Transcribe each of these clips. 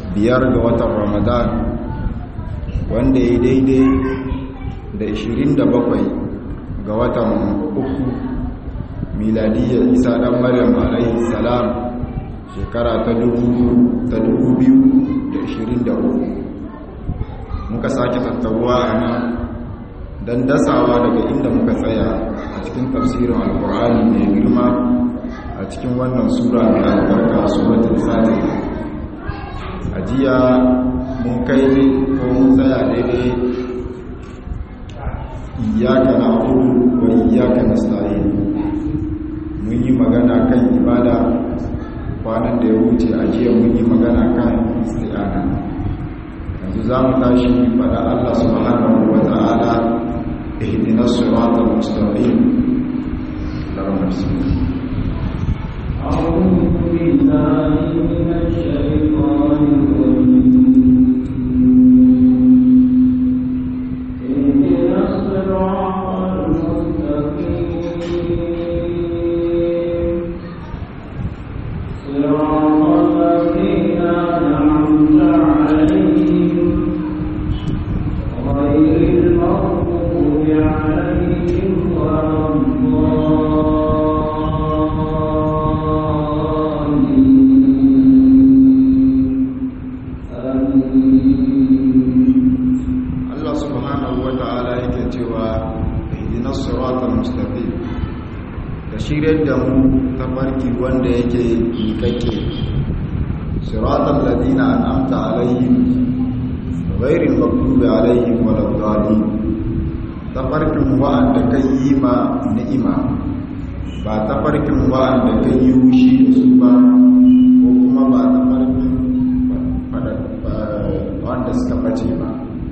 biyar ga watan ramadan wanda ya daidai da 27 ga watan uku miladiyar isa dan maryam alaihi salam shekara ta 2023 muka sake tattaruwa a nan don dasawa daga inda muka tsaya a cikin tafsirin alkur'ani mai girma a cikin wannan sura mai albarka suratul fatiha a jiya mun kai ko mun tsaya daidai iyaka na abudu wa iyaka na mun yi magana kan ibada kwanan da ya wuce a jiya mun yi magana kan isti'ana yanzu za mu tashi faɗa Allah subhanahu wa ta'ala ihdina siratal mustaqim Allahumma salli أعوذ بالله من الشيطان الرجيم اهدنا الصراط المستقيم صراط الذين أنعمت عليهم غير المغضوب عليهم ولا الضالين Allah subhanahu wa ta'ala yake cewa ihdina siratal mustaqim ka shiryar da mu ta farki wanda yake miƙaƙe siratal ladina an'amta alaihim ghairil maghdubi alaihim waladdallin ta farkin wa'anda kai yi ma ni'ima ba ta farkin wa'anda kai yi wushi da su ba ko kuma ba ta farkin wanda suka bace ba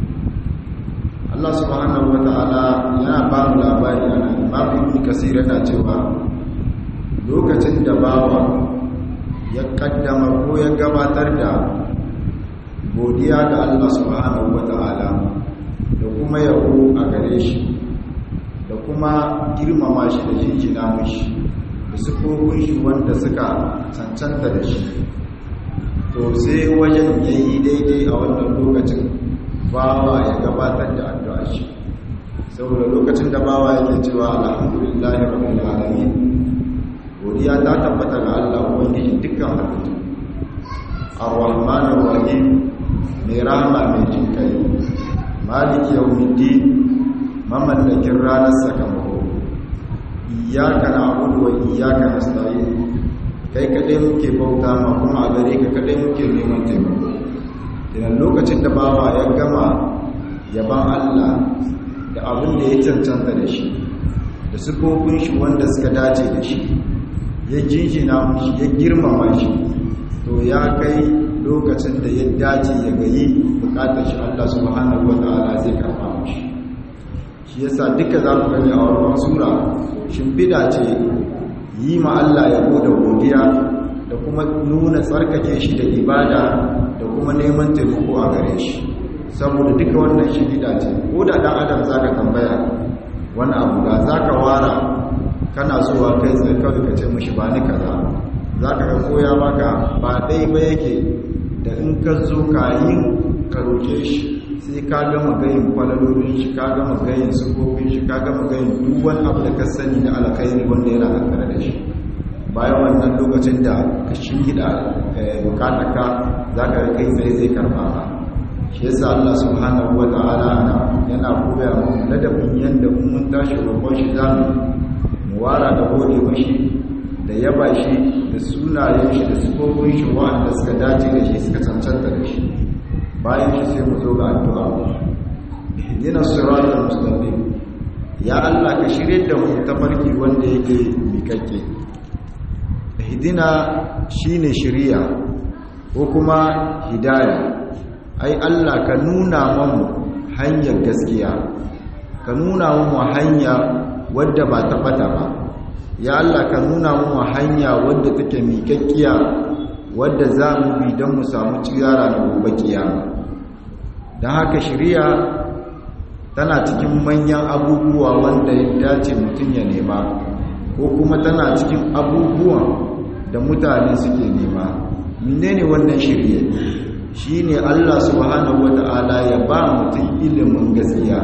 Allah subhanahu wa ta'ala yana ba mu labari a nan babu ibn kasir yana cewa lokacin da bawa ya kaddama ko ya gabatar da godiya ga Allah subhanahu wa ta'ala da kuma yabo a gare shi da kuma girmama shi da jinjina mishi da sufofin shi wanda suka cancanta da shi to sai wajen yayi daidai a wannan lokacin bawa ya gabatar da addu'a shi saboda lokacin da bawa yake cewa alhamdulillahi rabbil alamin godiya ta tabbata ga Allah ubangiji dukkan halittu arrahmanir rahim mai rahama mai jin kai maliki yawmiddin mamallakin ranar sakamako iyyaka na'budu wa iyyaka nasta'in kai kadai muke bauta ma kuma a gare ka kadai muke neman taimako idan lokacin da bawa ya gama yaban Allah da abin da ya cancanta da shi da sufofin shi wanda suka dace da shi ya jinjina shi ya girmama shi to ya kai lokacin da ya dace ya gayi bukatar shi Allah subhanahu wata'ala zai karfa mashi shi yasa duka za mu gani a wannan sura shimfiɗa ce yi ma Allah yabo da godiya da kuma nuna tsarkake shi da ibada da kuma neman taimako a gare shi saboda duka wannan shirida ce ko da dan adam zaka tambaya wani abu da zaka wara kana zuwa kai tsaye kawai ka ce mishi ba ni kaza zaka ga koya maka ba dai ba yake da in ka zo ka yin ka roke shi sai ka gama gayin kwalalolin shi ka gama gayin sufofin shi ka gama gayin duk wani abu da ka sani da alkhairi wanda yana tattare da shi bayan wannan lokacin da ka shingida bukatarka za ka kai tsaye zai karba ba shi yasa Allah subhanahu wa ta'ala yana koya mu ladabin yanda mun tashi roƙon shi zamu mu wara da gode mashi da yaba shi da sunayen shi da sifofin shi wanda suka dace da shi suka cancanta da shi bayan shi sai mu zo ga addu'a ihdina siratal mustaqim ya Allah ka shirye da mu tafarki wanda yake mikakke hidina shine shiriya ko kuma hidaya ai Allah ka nuna mamu hanyar gaskiya ka nuna mamu hanya wadda ba ta bata ba ya Allah ka nuna mamu hanya wadda take miƙaƙƙiya wadda za mu bi don mu samu tsira na gobe kiyama don haka shiriya tana cikin manyan abubuwa wanda ya dace mutum ya nema ko kuma tana cikin abubuwan da mutane suke nema menene wannan shirye shine Allah subhanahu wata'ala ya ba mutum ilimin gaskiya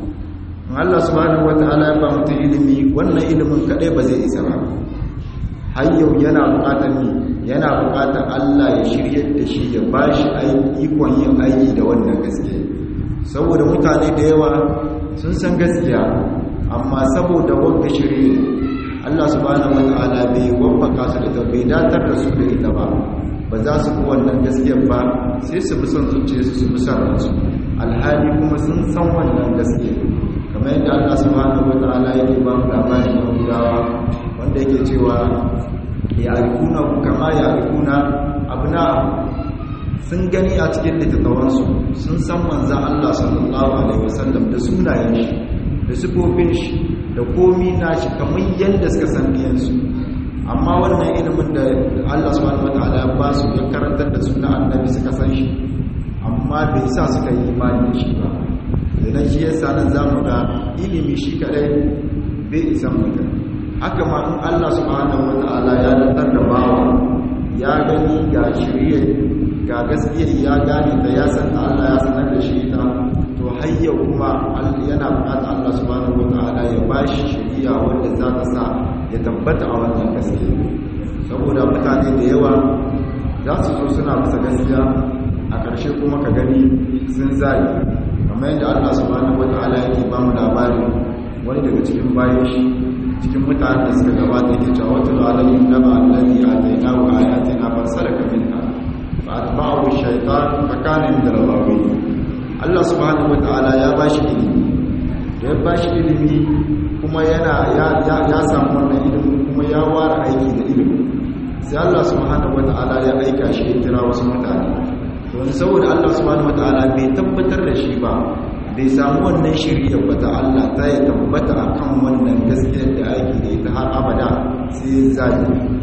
Allah subhanahu wata'ala ya ba mutum ilimi wannan ilimin kadai ba zai isa ba har yau yana bukatar ni yana bukatar Allah ya shiryar da shi ya ba shi ikon yin aiki da wannan gaskiya saboda mutane da yawa sun san gaskiya amma saboda wanda shirye Allah subhanahu wata'ala bai waffaka su da bai datar da su da ita ba ba za su bi wannan gaskiyar ba sai su bi son zuciya su su bi son ransu alhali kuma sun san wannan gaskiyar kamar yadda Allah subhanahu wata'ala yake ba mu labarin Yahudawa wanda yake cewa ya arifuna kama ya arifuna abna sun gani a cikin littattafansu sun san manzan Allah sallallahu alaihi wasallam da sunayen shi da sifofin shi da komi nashi kamar yadda suka san biyansu amma wannan ilimin da Allah subhanahu wataala ya ba su ya karantar da suna annabi suka san shi amma bai sa suka yi imani da shi ba idan shi yasa nan zamu ga ilimi shi kadai bai isa mutum haka ma in Allah subhanahu wataala ya dantar da bawa ya gani ga shirye ga gaskiyar ya gane da ya san Allah ya sanar da shi ita to hayya kuma yana bukatar Allah subhanahu wataala ya bashi shiriya wanda za ta sa ya tabbata a wannan gaskiya saboda mutane da yawa za su zo suna bisa gaskiya a ƙarshe kuma ka gani sun zai kamar yadda Allah subhanahu wataala yake ba mu labari wani daga cikin bayan shi cikin mutane da suka gabata yake cewa wata alayhim naba allazi atainahu ayatina fasalaka minha fa atba'ahu shaytan fa kana min al-ghawin Allah subhanahu wataala ya bashi ilimi da ya bashi ilimi kuma yana ya samu wannan ilimin kuma ya ware aiki da ilimin sai Allah subhanahu wataala ya aika shi ya kira wasu mutane to saboda Allah subhanahu wataala bai tabbatar da shi ba bai samu wannan shirya bata Allah ta ya tabbata akan wannan gaskiyar da aiki da ita har abada sai zai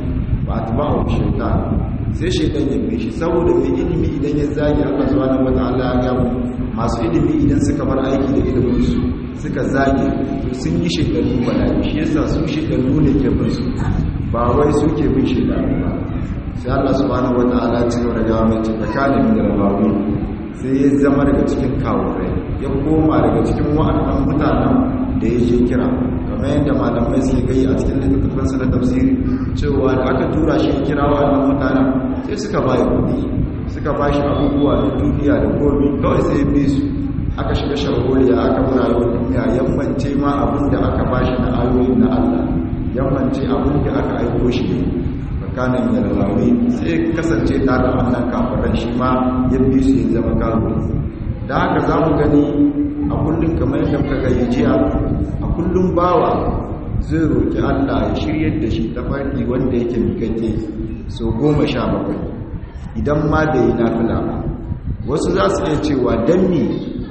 ba ta ba wa shaitan sai shaitan ya bi shi saboda mai ilimi idan ya zagi Allah subhanahu wataala ya gamu masu ilimi idan suka bar aiki da ilimin su suka zage to sun yi shekaru bala'i shi yasa su shekaru ne ke bin su ba wai su ke bin shekaru ba sai Allah subhanahu wataala ya ci gaba da gawa mai tsakanin da rabawi sai ya zama daga cikin kawurai ya koma daga cikin wa'annan mutanen da ya je kira kamar yadda malamai suke gai a cikin littattafansa na tafsiri cewa da aka tura shi kira wa'annan mutanen sai suka bayi kudi suka ba shi abubuwa na duniya da komi kawai sai bi su aka shiga sharholiya aka mura yau duniya yammance ma abin da aka ba shi na ayoyin na allah yammance abin da aka aiko shi ne tsakanin yarlawi sai kasance tare da wannan kafiran shi ma ya bi su ya zama kafiri da haka za mu gani a kullum kamar yadda muka gani jiya a kullum bawa zai roƙi allah ya shiryar da shi ta farki wanda yake mikake sau goma sha bakwai idan ma da yi nafila ba wasu za su iya cewa don me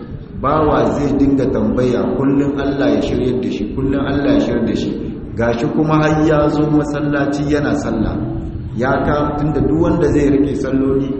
bawa zai dinga tambaya kullum allah ya shiryar da shi kullum allah ya shiryar da shi gashi kuma har ya zo masallaci yana sallah ya ka tunda duk wanda zai rike salloli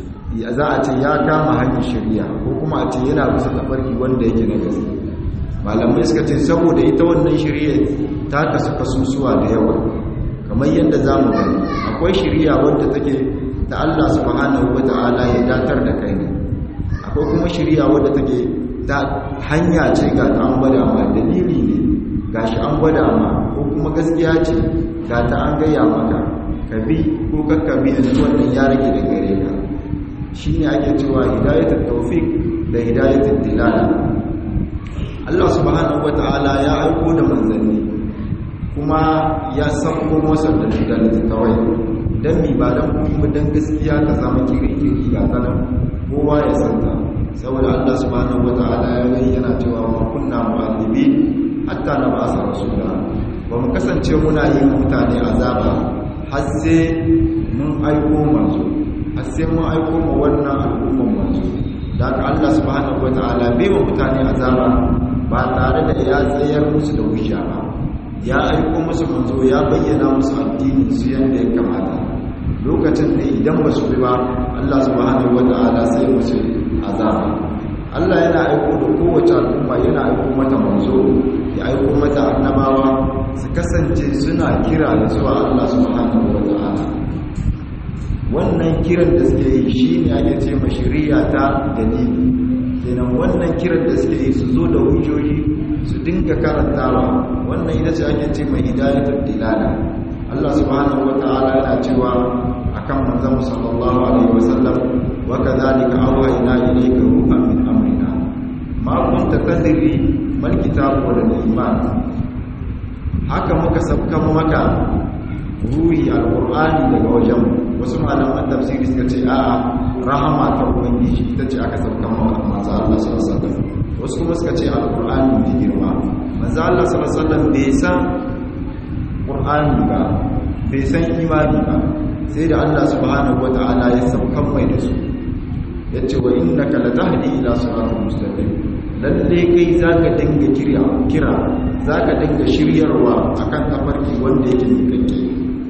ya za a ce ya kama hanyar shari'a ko kuma a ce yana bisa tafarki wanda yake na gaske malamai suka ce saboda ita wannan shari'a ta kasu kasusuwa da yawa kamar yadda za mu gani akwai shari'a wadda take ta Allah subhanahu wata'ala ya datar da kai ne akwai kuma shari'a wadda take ta hanya ce ga ta an gwada ma dalili ne gashi an gwada ma ko kuma gaskiya ce ga ta an gaya maka ka bi ko kakka bi a wannan ya rage da gare ka shi ne ake cewa hidayatul tawfiq da hidayatul dilala Allah subhanahu wata'ala ya aiko da manzanni kuma ya sauko masa da littattafai don mi ba don kuma don gaskiya ta zama kiri-kiri ga tanan kowa ya santa saboda Allah subhanahu wata'ala ya gani yana cewa ma kunna mu'adhibi hatta na ba sa rasula ba mu kasance muna yi mutane azaba har sai mun aiko manzo har sai mun aiko ma wannan al'umman manzo da haka Allah subhanahu wata'ala bai wa mutane azaba ba tare da ya tsayar musu da hujja ba ya aiko musu manzo ya bayyana musu addinin su yanda ya kamata lokacin da idan ba su bi ba Allah subhanahu wata'ala sai musu azaba Allah yana aiko da kowace al'umma yana aiko mata manzo ya aiko mata annabawa su kasance suna kira da zuwa Allah subhanahu wata'ala wannan kiran da suke yi shine ake ce ma shari'a ta dalili kenan wannan kiran da suke yi su zo da hujjoji su dinga karantawa wannan ita ce ake ce mai hidayatul dilala Allah subhanahu wataala yana cewa akan manzon sallallahu alaihi wasallam wa kadhalika awhayna ilayka ruhan min amrina ma kunta tadri mal kitab wal iman haka muka sabka maka ruhi alqur'ani daga wajen wasu malaman tafsiri suka ce a'a rahama ta ubangiji ita ce aka sabka maka manzo Allah sallallahu alaihi wasallam wasu kuma suka ce alqur'ani mai girma manzo Allah sallallahu alaihi wasallam bai san qur'ani ba bai san imani ba sai da Allah subhanahu wata'ala ya saukan mai da su ya ce wa innaka latahdi ila siratal mustaqim lalle kai zaka dinga kira kira zaka dinga shiryarwa akan tafarki wanda yake miƙaƙƙe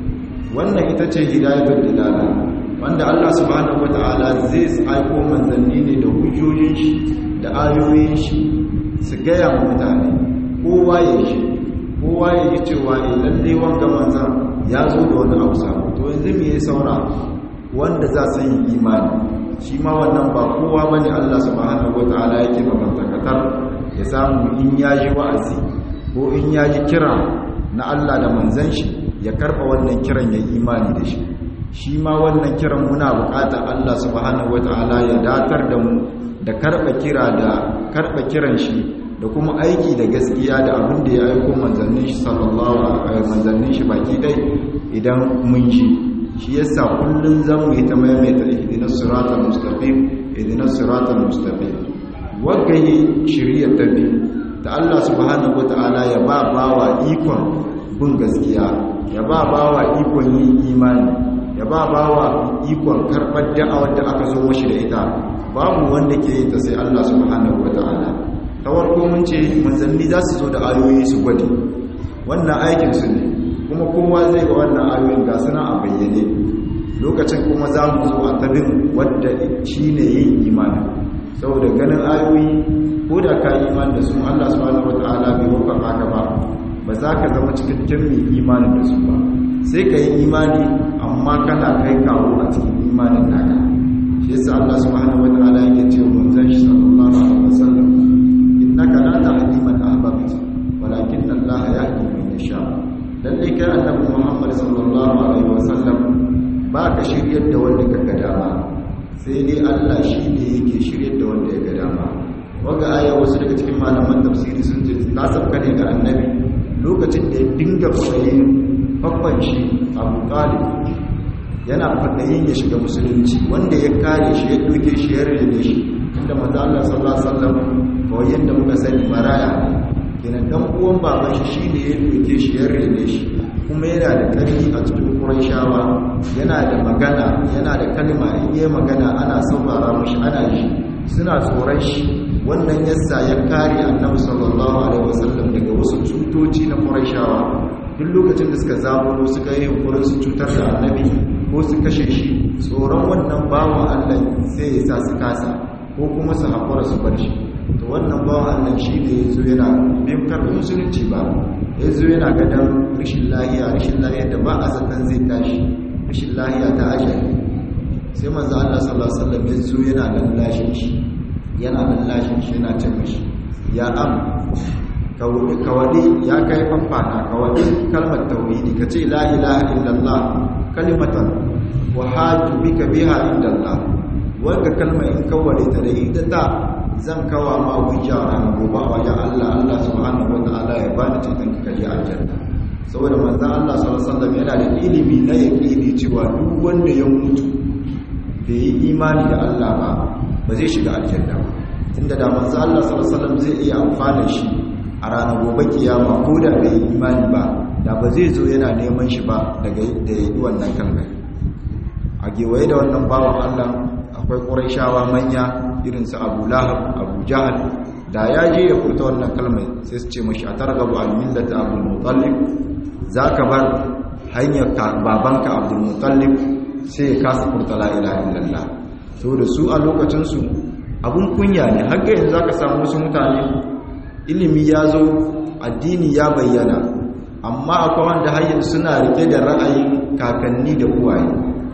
wannan ita ce hidayatul dilala wanda Allah subhanahu wata'ala zai aiko manzanni ne da hujjojin shi da ayoyin shi su gaya wa mutane kowa ya shi kowa ya yi cewa eh lalle wanga manzan ya zo da wani abu sabo to yanzu me ya saura wanda za su yi imani shi ma wannan ba kowa bane Allah subhanahu wataala yake mabantakatar ya samu in ya ji wa'azi ko in ya ji kira na Allah da manzan shi ya karba wannan kiran ya imani da shi shi ma wannan kiran muna buƙatar Allah subhanahu wataala ya datar da mu da karba kira da karba kiran shi da kuma aiki da gaskiya da abin da ya aiko manzannin shi sallallahu alaihi manzannin shi baki dai idan mun ji shi yasa kullun zamu yi ta maimaita ihdinas siratal mustaqim ihdinas siratal mustaqim wagayi shiriyar tabi da Allah subhanahu wataala ya ba bawa ikon bin gaskiya ya ba bawa ikon yin imani ya ba bawa ikon karɓar da'awar da aka zo mashi da ita babu wanda ke yi ta sai Allah subhanahu wataala ta warko mun ce manzanni za su zo da ayoyi su gwade wannan aikinsu ne kuma kowa zai ga wannan ayoyin ga suna a bayyane lokacin kuma za mu zo a tabin wadda shi ne yin imani saboda ganin ayoyi ko da ka yi imani da su allah subhanahu wa ta'ala bai wakar haka ba ba za ka zama cikakken mai imani da su ba sai ka yi imani amma kana kai kawo a cikin imanin naka shi yasa allah subhanahu wa ta'ala yake ce manzon shi sallallahu alaihi wasallam innaka la tahdi man ahbabta walakin Allah yahdi man yasha lalle kai annabi Muhammad sallallahu alaihi wasallam ba ka shiryar da wanda kaga dama sai dai Allah shi ne yake shiryar da wanda ya ga dama waga aya wasu daga cikin malaman tafsiri sun ce ta sabka ne ga annabi lokacin da ya dinga fadayin babban shi Abu Talib yana fadayin ya shiga musulunci wanda ya kare shi ya doke shi ya rene shi inda manzo Allah sallallahu alaihi wasallam kawai yadda muka sani maraya kenan dan uwan baban shi shine ya doke shi ya rene shi kuma yana da ƙarfi a cikin Qurayshawa yana da magana yana da kalma in yayi magana ana saurara mishi ana ji suna tsoron shi wannan yasa ya kare Annabi sallallahu alaihi wasallam daga wasu cutoci na Qurayshawa duk lokacin da suka zaburo suka yi yunkurin su cutar da Annabi ko su kashe shi tsoron wannan bawan Allah sai ya sa su kasa ko kuma su haƙura su bar shi to wannan bawan Allah shi ne ya zo yana bin karɓar musulunci ba ya zo yana gadon rashin lahiya rashin lahiya da ba a zaton zai tashi rashin lahiya ta ajali sai manzo Allah sallallahu alaihi wasallam ya zo yana lallashin shi yana lallashin shi yana ce mishi ya am kawadi ya kai fafana kawadi kalmar tauhidi kace la ilaha illallah kalimatan wa haju bika biha indallah wanda kalmar in kawale ta da ita ta zan kawa ma hujja ran gobe a wajen Allah Allah subhanahu wataala ya bani ceton ka je aljanna saboda manzon Allah sallallahu alaihi wasallam yana da ilimi na yaqini cewa duk wanda ya mutu bai yi imani da Allah ba ba zai shiga aljanna ba tunda da manzon Allah sallallahu alaihi wasallam zai iya amfana shi a ranar gobe kiyama ko da bai yi imani ba da ba zai zo yana neman shi ba daga da yi wannan kalmar a gewaye da wannan bawan Allah akwai ƙuraishawa manya irin su abu lahab abu jahal da ya je ya furta wannan kalmar sai su ce mashi a targabu al-millata abdul mutallib za ka bar hanyar babanka abdul mutallib sai ya kasa furta la ilaha illallah saboda su a lokacinsu abun kunya ne har ga yanzu zaka samu wasu mutane ilimi ya zo addini ya bayyana amma akwai wanda har yanzu suna rike da ra'ayin kakanni da uwaye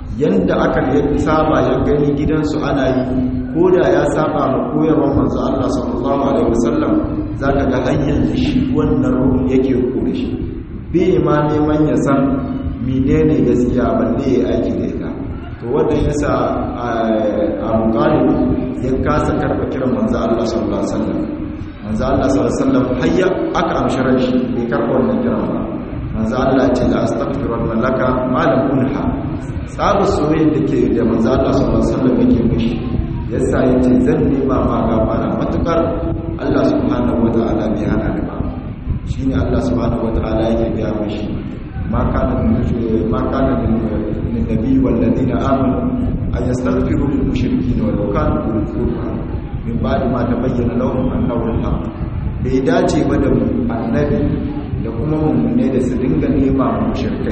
yanda aka saba ya gani gidansu ana yi ko da ya saba ma koyarwar manzo Allah sallallahu alaihi wasallam zaka ga hanyar da shi wannan ruhun yake kore shi bai ma neman ya san menene gaskiya balle ya aiki da ita to wanda yasa Abu Talib ya kasa karba kiran manzo Allah sallallahu alaihi wasallam manzo Allah sallallahu alaihi wasallam hayya aka amshi shi bai karba wannan kiran ba manzo Allah ce la astaghfirullah laka ma lam unha sabu soyayya da ke da manzo Allah sallallahu alaihi wasallam yake mishi yasa yace zan nema ma gafara matukar Allah subhanahu wataala bai hana ni ba shine Allah subhanahu wataala yake ga mishi ma kana ma kana min nabi wal ladina amanu an yastaghfiru lil mushrikeena walau kanu ulul qurba min ba'di ma tabayyana lahum annahu al-haq bai dace ba da annabi da kuma mummune da su dinga nema mushrikai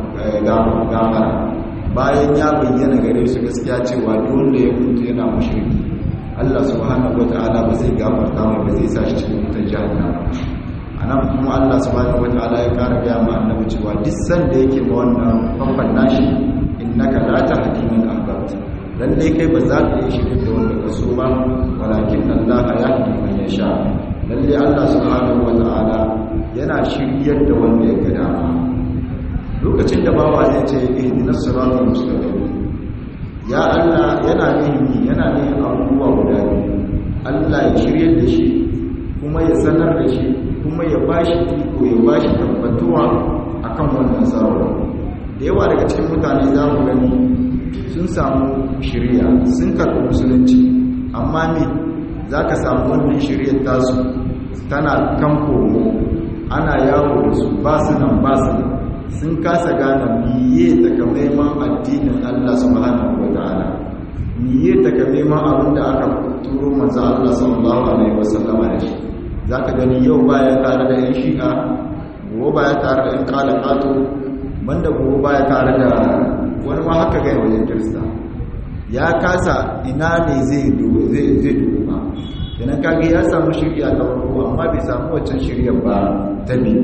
gafara bayan ya bayyana gare su gaskiya cewa dole ya mutu yana mushriki Allah subhanahu wata'ala ba zai gafarta mai ba zai sa shi cikin wutar jahannama anan kuma Allah subhanahu wata'ala ya kara gaya ma annabi cewa duk sanda yake ma wannan famfan nashi innaka la tahdi man ahbabta lalle kai ba za ka yi shirin da wanda ka so ba walakin Allah yahdi man yasha lalle Allah subhanahu wata'ala yana shiryar da wanda ya ga dama lokacin da bawa ya ce ihdinas siratal mustaqim ya Allah yana nemi yana neman abubuwa guda biyu Allah ya shiryar da shi kuma ya sanar da shi kuma ya bashi iko ya bashi tabbatuwa akan wannan tsaro da yawa daga cikin mutane za mu gani sun samu shirya sun karɓi musulunci amma me za ka samu wannan shiryar tasu tana kan komo ana yawo da su ba su nan ba su nan sun kasa gane miye takamaiman addinin Allah subhanahu wa ta'ala miye takamaiman abin da aka turo manzo Allah sallallahu alaihi wasallam da shi zaka gani yau baya tare da yan shi'a gobe baya tare da yan kalakato banda gobe baya tare da wani ma haka ga wajen kirista ya kasa ina ne zai dubo zai zai dubo ba kenan kage ya samu shirya ta farko amma bai samu waccan shiryar ba ta biyu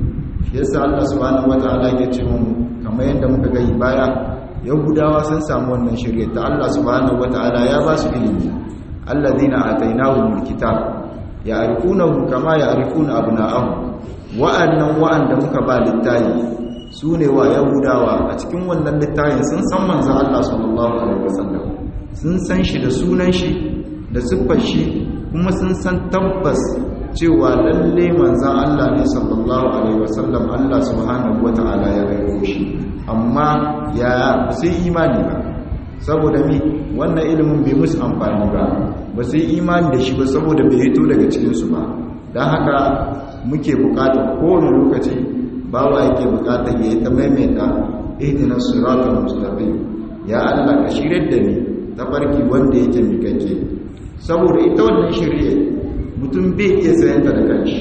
yasa Allah subhanahu wataala ya ce mun kamar yadda muka gani baya yahudawa sun samu wannan shirye ta Allah subhanahu wataala ya ba su ilimi alladhina atainahumul kitab ya'rifunahu kama ya'rifuna abna'ahum wa'annan wa'anda muka ba littafi sune wa yahudawa a cikin wannan littafin sun san manzon Allah sallallahu alaihi wasallam sun san shi da sunan shi da siffar shi kuma sun san tabbas cewa lalle manzan Allah ne sallallahu alaihi wasallam Allah subhanahu wata'ala ya rayo shi amma ya ba su imani ba saboda mi wannan ilimin bai musu amfani ba ba su imani da shi ba saboda bai hito daga cikinsu ba don haka muke bukata kowane lokaci bawa yake bukata ya yi ta maimaita ihdinas siratal mustaqim ya Allah ka shiryar da ni ta farki wanda yake mikake saboda ita wannan shirye mutum bai iya sayan ta da kanshi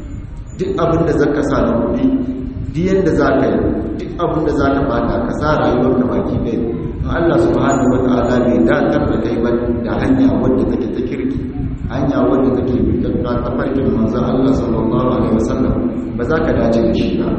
duk abin da zaka sa na kuɗi duk yanda zaka yi duk abin da zaka bata ka sa rayuwar ka baki ɗaya in Allah subhanahu wataala bai datar da kai ba da hanya wadda take ta kirki hanya wadda take bi ta farkin manzon Allah sallallahu alaihi wasallam ba za ka dace da shi ba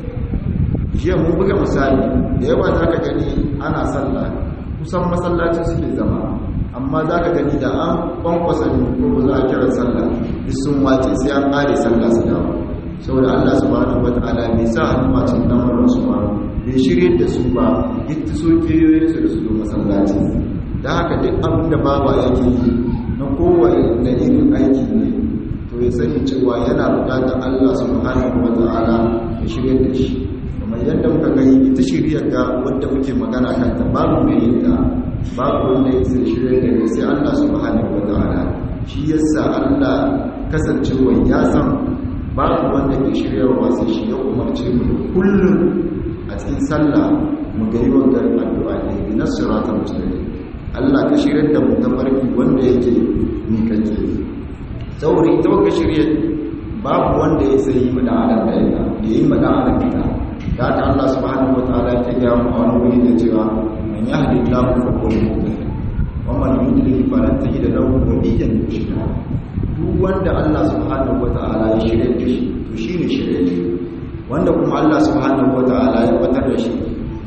jiya mun buga misali da yawa za ka gani ana sallah kusan masallacin suke zama amma za ka gani da an kwankwasa ne ko ba za a kira sallah duk sun wace sai an ƙare sallah su dawo saboda allah subhanahu wata'ala bai sa hannu a cikin lamarin su ba bai shirye da su ba gitta so kiyoyin su da su zo masallaci da haka duk abin da bawa yake yi na kowane na irin aiki ne to ya sani cewa yana buƙatar allah subhanahu wata'ala ya shirye da shi kamar yadda muka gani ita shiryar ga wadda muke magana kanta babu mai yin ta babu wanda ya sai shirya da ne sai Allah subhanahu wataala shi yasa Allah kasancewa ya san babu wanda ke shiryarwa sai shi ya umarce mu kullum a cikin sallah mu ga yawan garin addu'a ne bi nasratul mustaqim Allah ka shiryar da mu tafarki wanda yake ni kake sauri ta waka shirye babu wanda ya sai mu da adam da ya yi mu da adam da da haka Allah subhanahu wataala ya ce ya mu a wani wuri da cewa من يهد الله فهو المهتد ومن يضلل فلن تجد له وليا مرشدا duk wanda Allah subhanahu wataala ya shirye da shi to shine shirye wanda kuma Allah subhanahu wataala ya batar da shi ba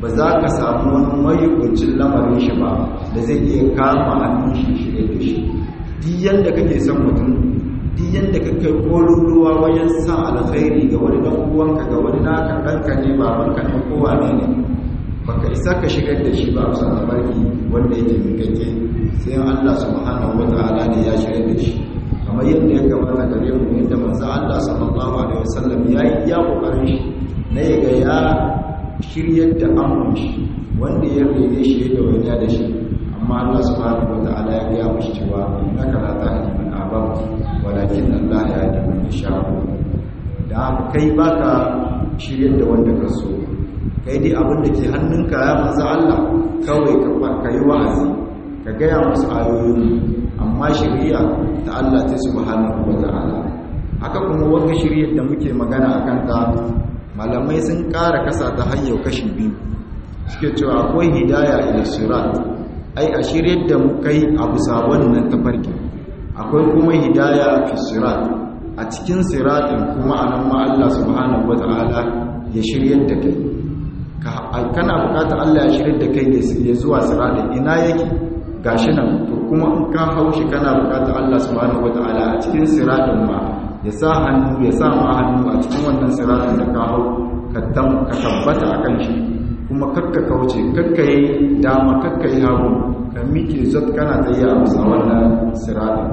ba za ka samu wani mayukuncin lamarin shi ba da zai iya kama hannun shi shirye da shi duk yanda kake son mutum duk yanda ka kai kololuwa wajen san alkhairi ga wani dan uwanka ga wani naka ɗanka ne babanka ne kowa ne ne baka isa ka shigar da shi ba a san tabarki wanda yake mikakke sai Allah subhanahu wataala ne ya shigar da shi kamar yadda ya gabata gare mu yadda manzo Allah sallallahu alaihi wasallam ya yi ya kokarin shi na yaga ya shiryar da amun shi wanda ya rene shi da wani da shi amma Allah subhanahu wataala ya ga mishi cewa innaka la tahdi man ahbabta walakin Allah yahdi man yasha da kai baka shiryar da wanda ka so kai dai abin da ke hannunka ya manzo Allah kawai ka yi wa'azi ka gaya musu ayoyin amma shari'a ta Allah ta subhanahu wata'ala haka kuma wanda shari'ar da muke magana akan ta malamai sun ƙara kasa ta hanyar kashi biyu suke cewa akwai hidaya ila sirat ai a shiryar da mu kai abu sabon nan ta farki akwai kuma hidaya fi sirat a cikin siratin kuma anan ma Allah subhanahu wata'ala ya shiryar da kai kana bukatar Allah ya shiryar da kai ya zuwa siratin ina yake gashi nan to kuma in ka haushi kana bukatar Allah subhanahu wataala a cikin siratin ma ya sa hannu ya sa ma hannu a cikin wannan siratin da ka hau ka tabbata akan shi kuma kakka kauce kakka yi dama kakka yi hagu ka miƙe zat kana ta yi a bisa wannan siratin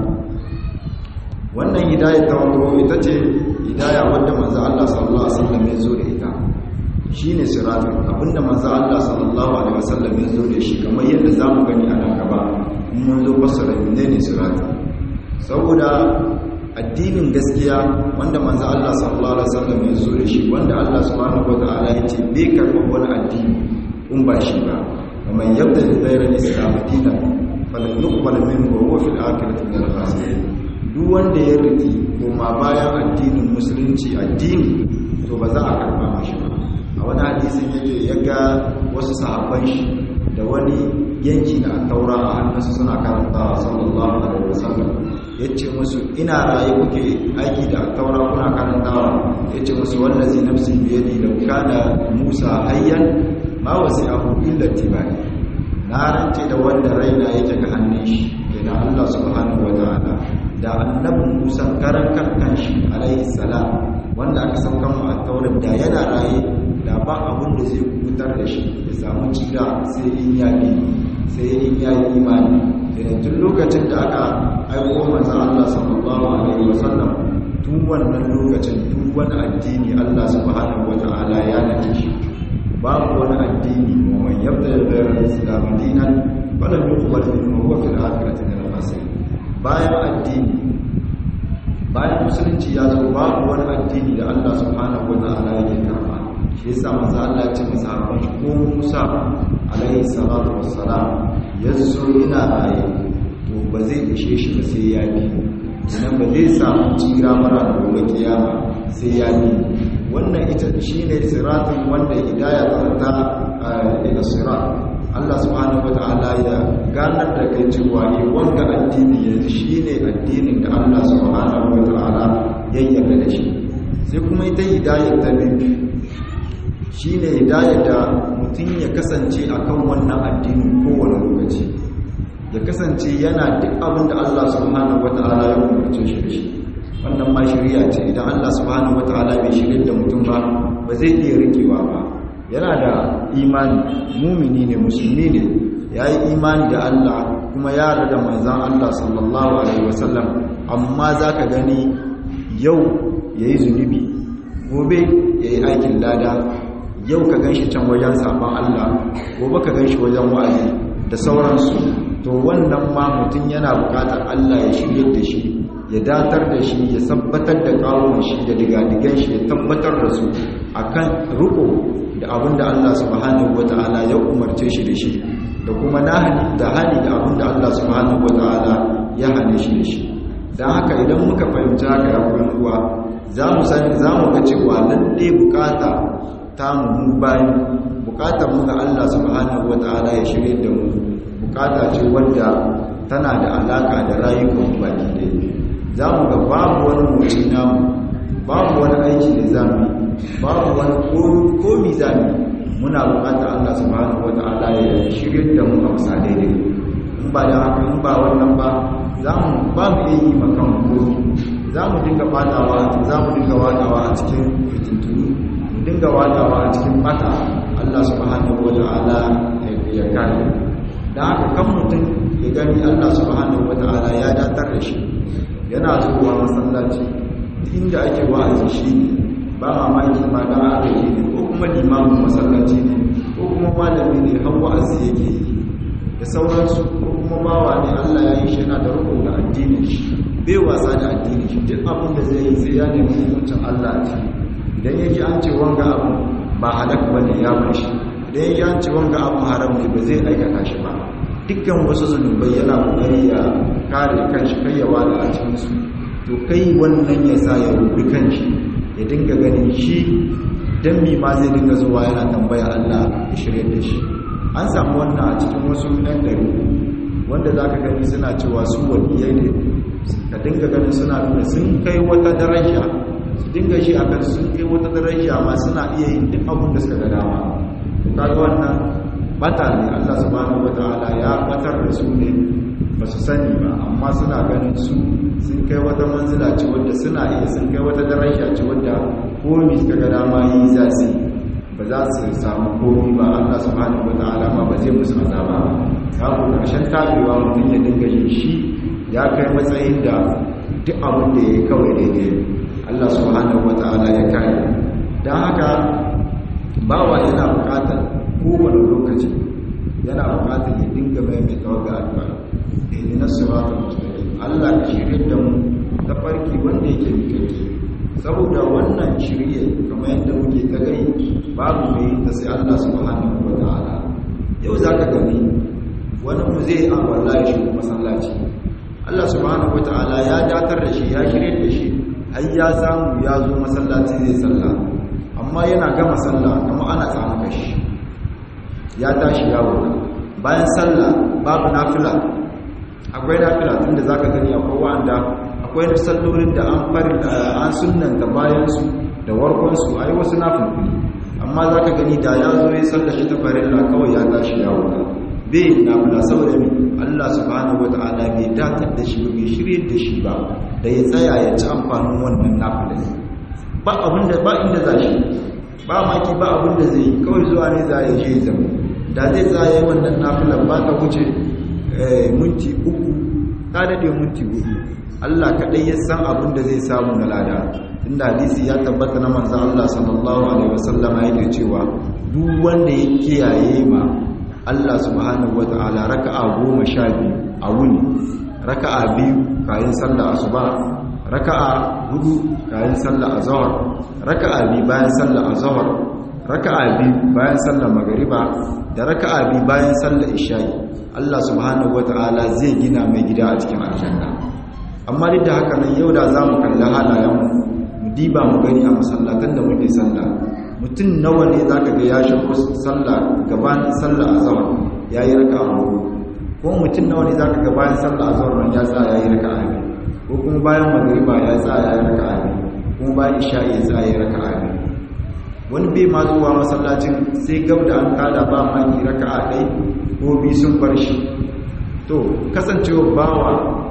wannan hidaya ta wato ita ce hidaya wadda manzo Allah sallallahu alaihi wasallam ya zo da ita shine siratin abinda manzo Allah sallallahu alaihi wasallam ya zo da shi kamar yadda zamu gani a nan gaba mun zo fassara menene siratin saboda addinin gaskiya wanda manzo Allah sallallahu alaihi wasallam ya zo da shi wanda Allah subhanahu wataala ya ce bai karɓar wani addini in ba shi ba kamar yadda da zairar islam dinan falan yuqbal minhu wa huwa fil akhirati min al-khasirin duk wanda ya riki kuma bayan addinin musulunci addini to ba za a karba mashi ba a wani hadisin yake ya ga wasu sahabban shi da wani yanki na taura a hannunsu suna karanta sallallahu alaihi wasallam ya ce musu ina raye kuke aiki da taura kuna karantawa ya ce musu wallazi nafsi biyadi da kana musa hayyan ma wasi abu illa tibani na rance da wanda raina yake ga hannun shi da Allah subhanahu wataala da annabin musa karan kan shi alaihi salam wanda aka sauka mu a taurin da yana raye da ba abin da zai kubutar da shi ya samu cida sai in ya bi sai in ya yi imani da tun lokacin da aka aiko manzo Allah sallallahu alaihi wasallam tun wannan lokacin duk wani addini Allah subhanahu wataala ya nace shi babu wani addini wa man yabda ghayra al-islam dinan falan yuqbal minhu wa fil akhirati min al-khasirin bayan addini bayan musulunci ya zo babu wani addini da Allah subhanahu wataala yake karba shi yasa manzo Allah ya ce masahaban shi ko Musa alaihi salatu wassalam yazo ina raye to ba zai ishe shi ba sai ya bi idan ba zai samu tsira mara da gobe kiyama sai ya bi wannan ita shine siratin wanda hidaya ta ta ila sirat Allah subhanahu wataala ya ganar da kai cewa ne wanda addini yanzu shine addinin da Allah subhanahu wataala ya yarda da shi sai kuma ita hidayar ta biyu shi ne hidayar da mutum ya kasance a kan wannan addinin kowane lokaci ya kasance yana duk abin da Allah subhanahu wa ta'ala ya umarce shi da shi wannan ma shirya ce idan Allah subhanahu wa ta'ala bai shirya da mutum ba ba zai iya rikewa ba yana da imani mumini ne musulmi ne ya yi imani da Allah kuma ya da manzan Allah sallallahu alaihi wasallam amma za ka gani yau ya yi zunubi gobe ya yi aikin lada yau ka gan shi can wajen sabon Allah gobe ka gan shi wajen wa'azi da sauransu to wannan ma mutum yana bukatar Allah ya shirye da shi ya datar da shi ya tabbatar da kawon shi da digadigan shi ya tabbatar da su akan riko da abin da Allah subhanahu wata'ala ya umarce shi da shi da kuma nahani da hani da abin da Allah subhanahu wata'ala ya hane shi da shi don haka idan muka fahimci haka ya uwa za mu sani za mu ga cewa lalle bukata ta mu bayan bukatar mu ga Allah subhanahu wata'ala ya shirye da mu bukata ce wadda tana da alaka da rayuwar baki da za mu ga babu wani moci namu babu wani aiki da zamu babu wani komi zamu muna bukatar Allah subhanahu wata'ala ya shirye da mu a bisa daidai in ba da haka in ba wannan ba za mu ba mu iya yi makan komi za mu dinga fadawa za mu dinga wadawa a cikin fitintunu mu dinga wadawa a cikin bata Allah subhanahu wata'ala ya kare da haka kan mutum ya gani Allah subhanahu wata'ala ya datar da shi yana zuwa masallaci inda ake wa'azi shi ne ba mamaki ma da aka yi ne ko kuma limamin masallaci ne ko kuma malami ne har wa'azi yake yi da sauransu ko kuma bawa ne Allah ya yi shi yana da rukun da addinin shi bai wasa da addinin shi duk abin da zai yi sai ya nemi hukuncin Allah ce idan yake an ce wanga abu ba halak bane ya bar shi idan yake an ce wanga abu haram ne ba zai aikata shi ba dukkan wasu zunubai yana kokari ya kare kanshi kai ya wada a cikin su to kai wannan ya sa ya rubi kanshi ya dinga ganin shi dan mi ma zai dinga zuwa yana tambaya Allah ya shirye da shi an samu wannan a cikin wasu ɗan ɗari wanda za ka gani suna cewa su waliyai ne ka dinga ganin suna nuna sun kai wata daraja su dinga shi a kan sun kai wata daraja ma suna iya yin duk abin da suka ga dama kaga wannan bata ne Allah subhanahu wataala ya batar da su ne ba su sani ba amma suna ganin su sun kai wata manzila ce wadda suna iya sun kai wata daraja ce wadda komi suka ga dama yi za su ba za su samu komi ba Allah subhanahu wataala ma ba zai musu azaba ba kawo karshen tabewa mutum ya dinga yin shi ya kai matsayin da duk abin da ya yi kawai daidai Allah subhanahu wataala ya kare don haka bawa yana bukatar kowane lokaci yana bukatar ya dinga maimaita wa ga addu'a ihdinas siratal mustaqim Allah ka shirye da mu ta farki wanda yake mikake saboda wannan shirye kamar yadda muke ta gai babu mai ta sai Allah subhanahu wataala yau zaka gani wani mu zai a wallahi shi masallaci Allah subhanahu wataala ya datar da shi ya shirye da shi har ya samu ya zo masallaci zai sallah amma yana gama sallah kuma ana samu kashi ya tashi yawo bayan sallah babu nafila akwai nafila tunda zaka gani akwai wanda akwai sallolin da an fari an sunnanta bayan su da warkon su ai wasu nafilfili amma zaka gani da ya zo ya sallar shi ta farilla kawai ya tashi yawo bai nafila saboda mi Allah subhanahu wataala bai datar da shi bai shirye da shi ba da ya tsaya ya ci amfanin wannan nafilin ba abinda ba inda za shi ba maki ba abinda zai yi kawai zuwa ne za ya je zama da zai tsaye wannan nafilan ba ta wuce minti uku ta daɗe minti hudu Allah kaɗai ya san abinda zai samu na lada inda hadisi ya tabbata na manzan Allah sallallahu alaihi wasallama yake cewa duk wanda ya kiyaye ma Allah subhanahu wata'ala raka'a goma sha biyu a wuni raka'a biyu kayan sallah asuba raka'a hudu kayan sallah azhar raka'a biyu bayan sallah azhar raka'a biyu bayan sallah magriba da raka'a biyu bayan sallah isha'i Allah subhanahu wata'ala zai gina mai gida a cikin aljanna amma duk da haka nan yau da zamu kalli halayen mu mu diba mu gani a masallatan da muke sallah mutum nawa ne zaka ga ya shigo sallah gabanin sallah azhar yayi raka'a hudu ko mutum nawa ne zaka ga bayan sallah azhar nan ya tsaya yayi raka'a biyu ko kuma bayan magriba ya tsaya ya raka abi kuma bayan isha ya tsaya ya raka abi wani bai ma zuwa masallacin sai gab da an kada ba maki raka a ɗai ko bi sun bar shi to kasancewa bawa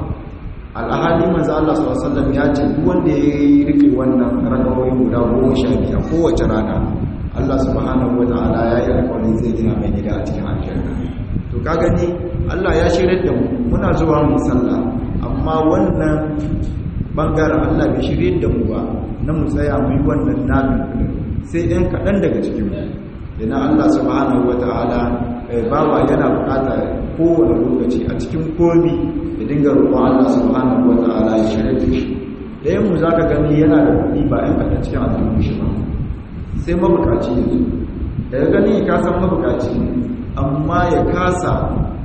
al'ahali manzo Allah sallallahu alaihi wasallam ya ce duk wanda ya rike wannan rakawoyin guda goma sha biyu kowace rana Allah subhanahu wataala ya yi alƙawarin zai gina mai gida a cikin aljanna to ka gani Allah ya shirye da mu muna zuwa mu sallah amma wannan bangaren Allah bai shirye da mu ba na mu tsaya mu yi wannan nabi sai ɗan kaɗan daga cikin mu yana Allah subhanahu wata'ala bawa yana bukata kowane lokaci a cikin komi ya dinga roƙon Allah subhanahu wata'ala ya shirye da shi ɗayan mu zaka gani yana da kuɗi ba ɗan kaɗan cikin aljihun shi ba sai mabukaci yanzu daga gani ka san mabukaci amma ya kasa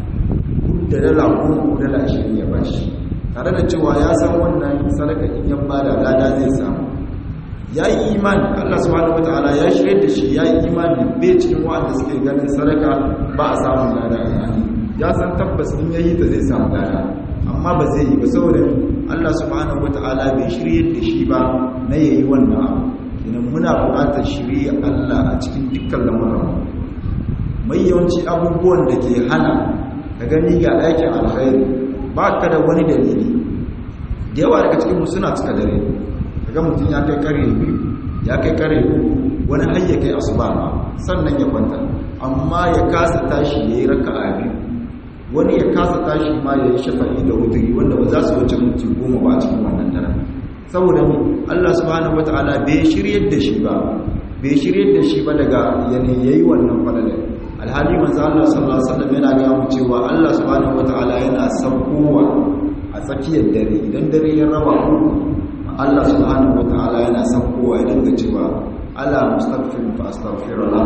da dala ko dala ashirin ya bashi tare da cewa ya san wannan sadaka in ya bada lada zai samu ya yi imani Allah subhanahu wataala ya shirye da shi ya yi imani bai cikin wa'anda suke ganin sadaka ba a samun lada ya san tabbas in yayi ta zai samu lada amma ba zai yi ba saboda Allah subhanahu wataala bai shirye da shi ba na yayi wannan abu idan muna buƙatar shirye Allah a cikin dukkan lamuran mai yawanci abubuwan da ke hana ka gani ga aikin alkhairi ba ka da wani dalili da yawa daga cikin suna cika dare kaga mutum ya kai kare biyu ya kai kare wani har ya kai asuba ma sannan ya kwanta amma ya kasa tashi ya yi raka'a biyu wani ya kasa tashi ma ya yi shafa'i da wuturi wanda ba za su wuce minti goma ba a cikin wannan daren saboda mu Allah subhanahu wataala bai shiryar da shi ba bai shiryar da shi ba daga yanayi yayi wannan falalar alhali manzo Allah sallallahu alaihi wasallam yana ga mu cewa Allah subhanahu wataala yana saukowa a tsakiyar dare idan dare ya raba Allah subhanahu wataala yana saukowa ya dinga cewa ala mustaghfirin fa astaghfirullah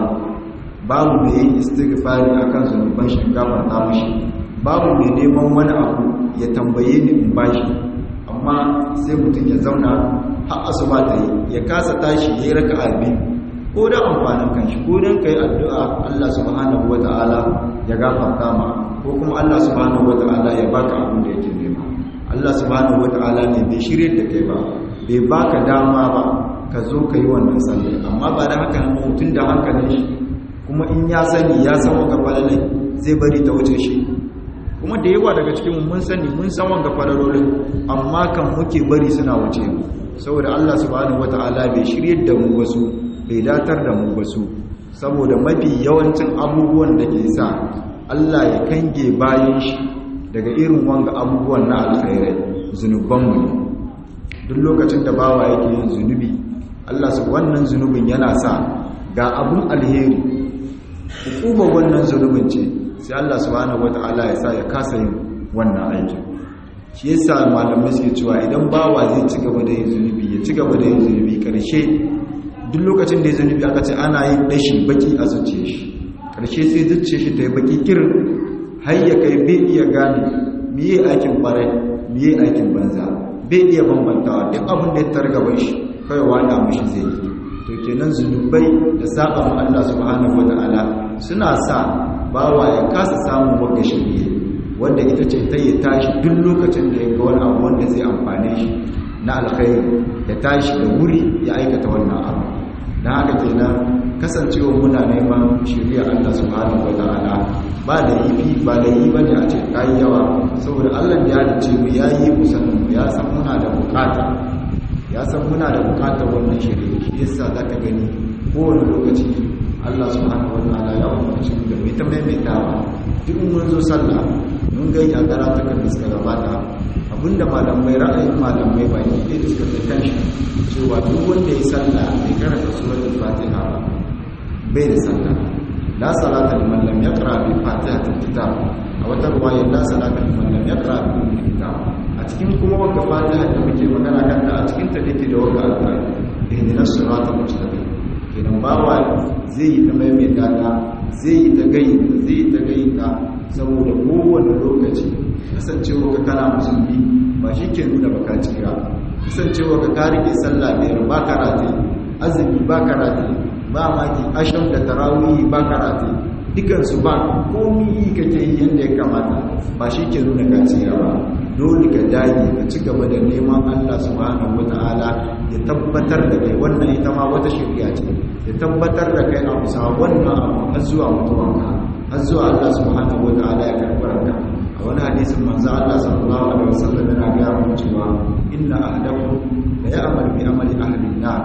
babu mai yin istighfari akan zunuban shi gafarta mishi babu mai neman wani abu ya tambaye ni in bashi amma sai mutum ya zauna har asuba ta yi ya kasa tashi ya yi raka'a biyu ko da amfanin kanshi ko don kai addu'a Allah subhanahu wata'ala ya gafarta ma ko kuma Allah subhanahu wata'ala ya baka abin da yake nema Allah subhanahu wata'ala ne bai shirye da kai ba bai baka dama ba ka zo ka yi wannan sallah amma ba da haka nan mutum da hankalin shi kuma in ya sani ya san wanga falalai zai bari ta wuce shi kuma da yawa daga cikin mun sani mun san wanga falalolin amma kan muke bari suna wuce mu saboda Allah subhanahu wata'ala bai shirye da mu wasu bai datar da mu wasu saboda mafi yawancin abubuwan da ke sa Allah ya kange bayan shi daga irin wanga abubuwan na alkhairai zunubanmu ne duk lokacin da bawa yake yin zunubi Allah su wannan zunubin yana sa ga abun alheri hukumar wannan zunubin ce sai Allah subhanahu wata'ala ya sa ya kasa yin wannan aikin shi yasa malamai suke cewa idan bawa zai ci gaba da yin zunubi ya ci gaba da yin zunubi karshe duk lokacin da ya zunubi aka ce ana yin dashi baki a zuciya shi karshe sai zuciya shi ta yi baki kirin har ya kai bai iya gane miye aikin barai miye aikin banza bai iya bambantawa duk abin da ya targaban shi kawai wada mushi zai yi to kenan zunubai da saba ma Allah subhanahu wataala suna sa bawa ya kasa samun wanda shirye wanda ita ce ta yi tashi duk lokacin da ya ga wani abu wanda zai amfane shi na alkhairi ya tashi da wuri ya aikata wannan abu don haka kenan kasancewa muna neman shirya Allah subhanahu wataala ba da yi ba da yi bane a ce kai yawa saboda Allah ya dace mu ya yi mu sanin mu ya san muna da bukata ya san muna da bukatar wannan shirya shi yasa zaka gani kowane lokaci Allah subhanahu wataala ya umarci mu da mu ta maimaitawa duk mun zo sallah mun ga ya karatukan da suka gabata abinda malamai ra'ayin malamai ba ne da suka fi kanshi cewa duk wanda ya sallah bai karanta suratul fatiha ba bai da sallah la salata liman lam yaqra bi fatihatil kitab a wata ruwaya la salata liman lam yaqra bi ummil kitab a cikin kuma wanda fatiha da muke magana kan ta a cikin ta dake da wanda alƙur'ani ihdinas siratal mustaqim idan bawa zai yi ta maimaita ta zai yi ta gayyata zai yi ta gayyata saboda kowane lokaci kasancewa ka kana musulmi ba shi ke nuna baka tsira kasancewa ka ka rike sallah biyar ba karate azumi ba karate ba maki asham da tarawih ba karate dukansu ba komi kake yi yadda ya kamata ba shi ke nuna ka tsira ba dole ka dage ka ci gaba da neman Allah subhanahu wata'ala ya tabbatar da kai wannan ita ma wata shirya ce ya tabbatar da kai a bisa wannan abu har zuwa mutuwanka har zuwa Allah subhanahu wata'ala ya karɓar ka a wani hadisin manzo Allah sallallahu alaihi wasallam yana ga mu cewa inna ahadakum la ya'mal bi amali ahli an-nar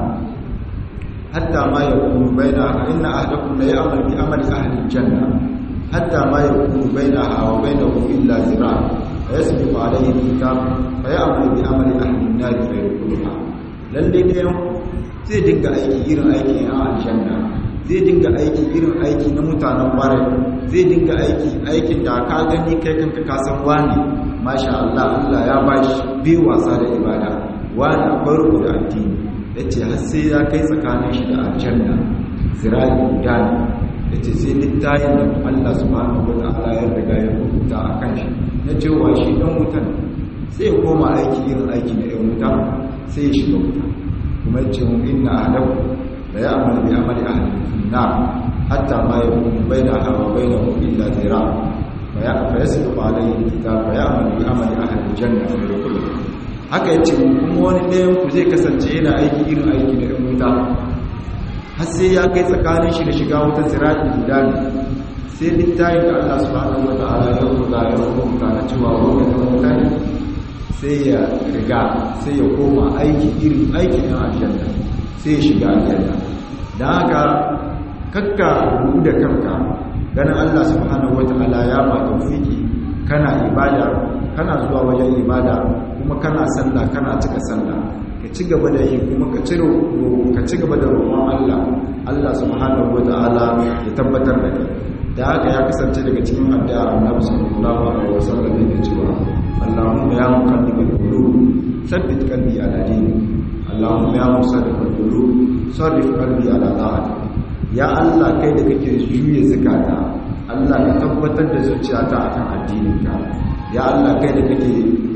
hatta ma yakunu baina inna ahadakum la ya'mal bi amali ahli al-janna hatta ma yakunu bainaha wa bainahu illa zira' فيسبق عليه الكتاب فيعمل بعمل اهل النار فيدخلها lalle ne zai dinga aiki irin aiki a aljanna zai dinga aiki irin aiki na mutanen bare zai dinga aiki aikin da ka gani kai kanka ka san wani masha Allah Allah ya bashi bi wasa da ibada wani akwai ruku da addini yace har sai ya kai tsakanin shi da aljanna zirai gudani yace sai littayin da Allah subhanahu wataala ya riga ya rubuta akan shi na cewa shi ɗan wutan sai ya koma aiki irin aiki na ɗan wuta sai ya shiga wuta kuma ce mu inna ahadahu la ya'malu bi amali ahli an-nar hatta ma yakunu bainaha wa bainahu illa zira fa ya fa yasbiqu alayhi al-kitab fa ya'malu bi amali ahli al-janna fa yadkhulu haka yace kuma wani ɗayan ku zai kasance yana aiki irin aiki na ɗan wuta har sai ya kai tsakanin shi da shiga wuta zira'i guda ne sai littafin da Allah subhanahu wataala ya rubuta ya rubuta na cewa wannan da mutane sai ya riga sai ya koma aiki irin aikin na aljanna sai ya shiga aljanna dan haka kakka rubu da kanka ganin Allah subhanahu wataala ya ba tawfiki kana ibada kana zuwa wajen ibada kuma kana sallah kana cika sallah ka ci gaba da yi kuma ka ciro ka ci gaba da roƙon Allah Allah subhanahu wataala ya tabbatar da kai da haka ya kasance daga cikin addu'a Annabi sallallahu alaihi wasallam yake cewa Allahumma ya muqallibal qulub thabbit qalbi ala dinik Allahumma ya musaddibal qulub sarrif qalbi ala ta'atik ya Allah kai da kake juye zakata Allah ka tabbatar da zuciyata akan addininka ya Allah kai da kake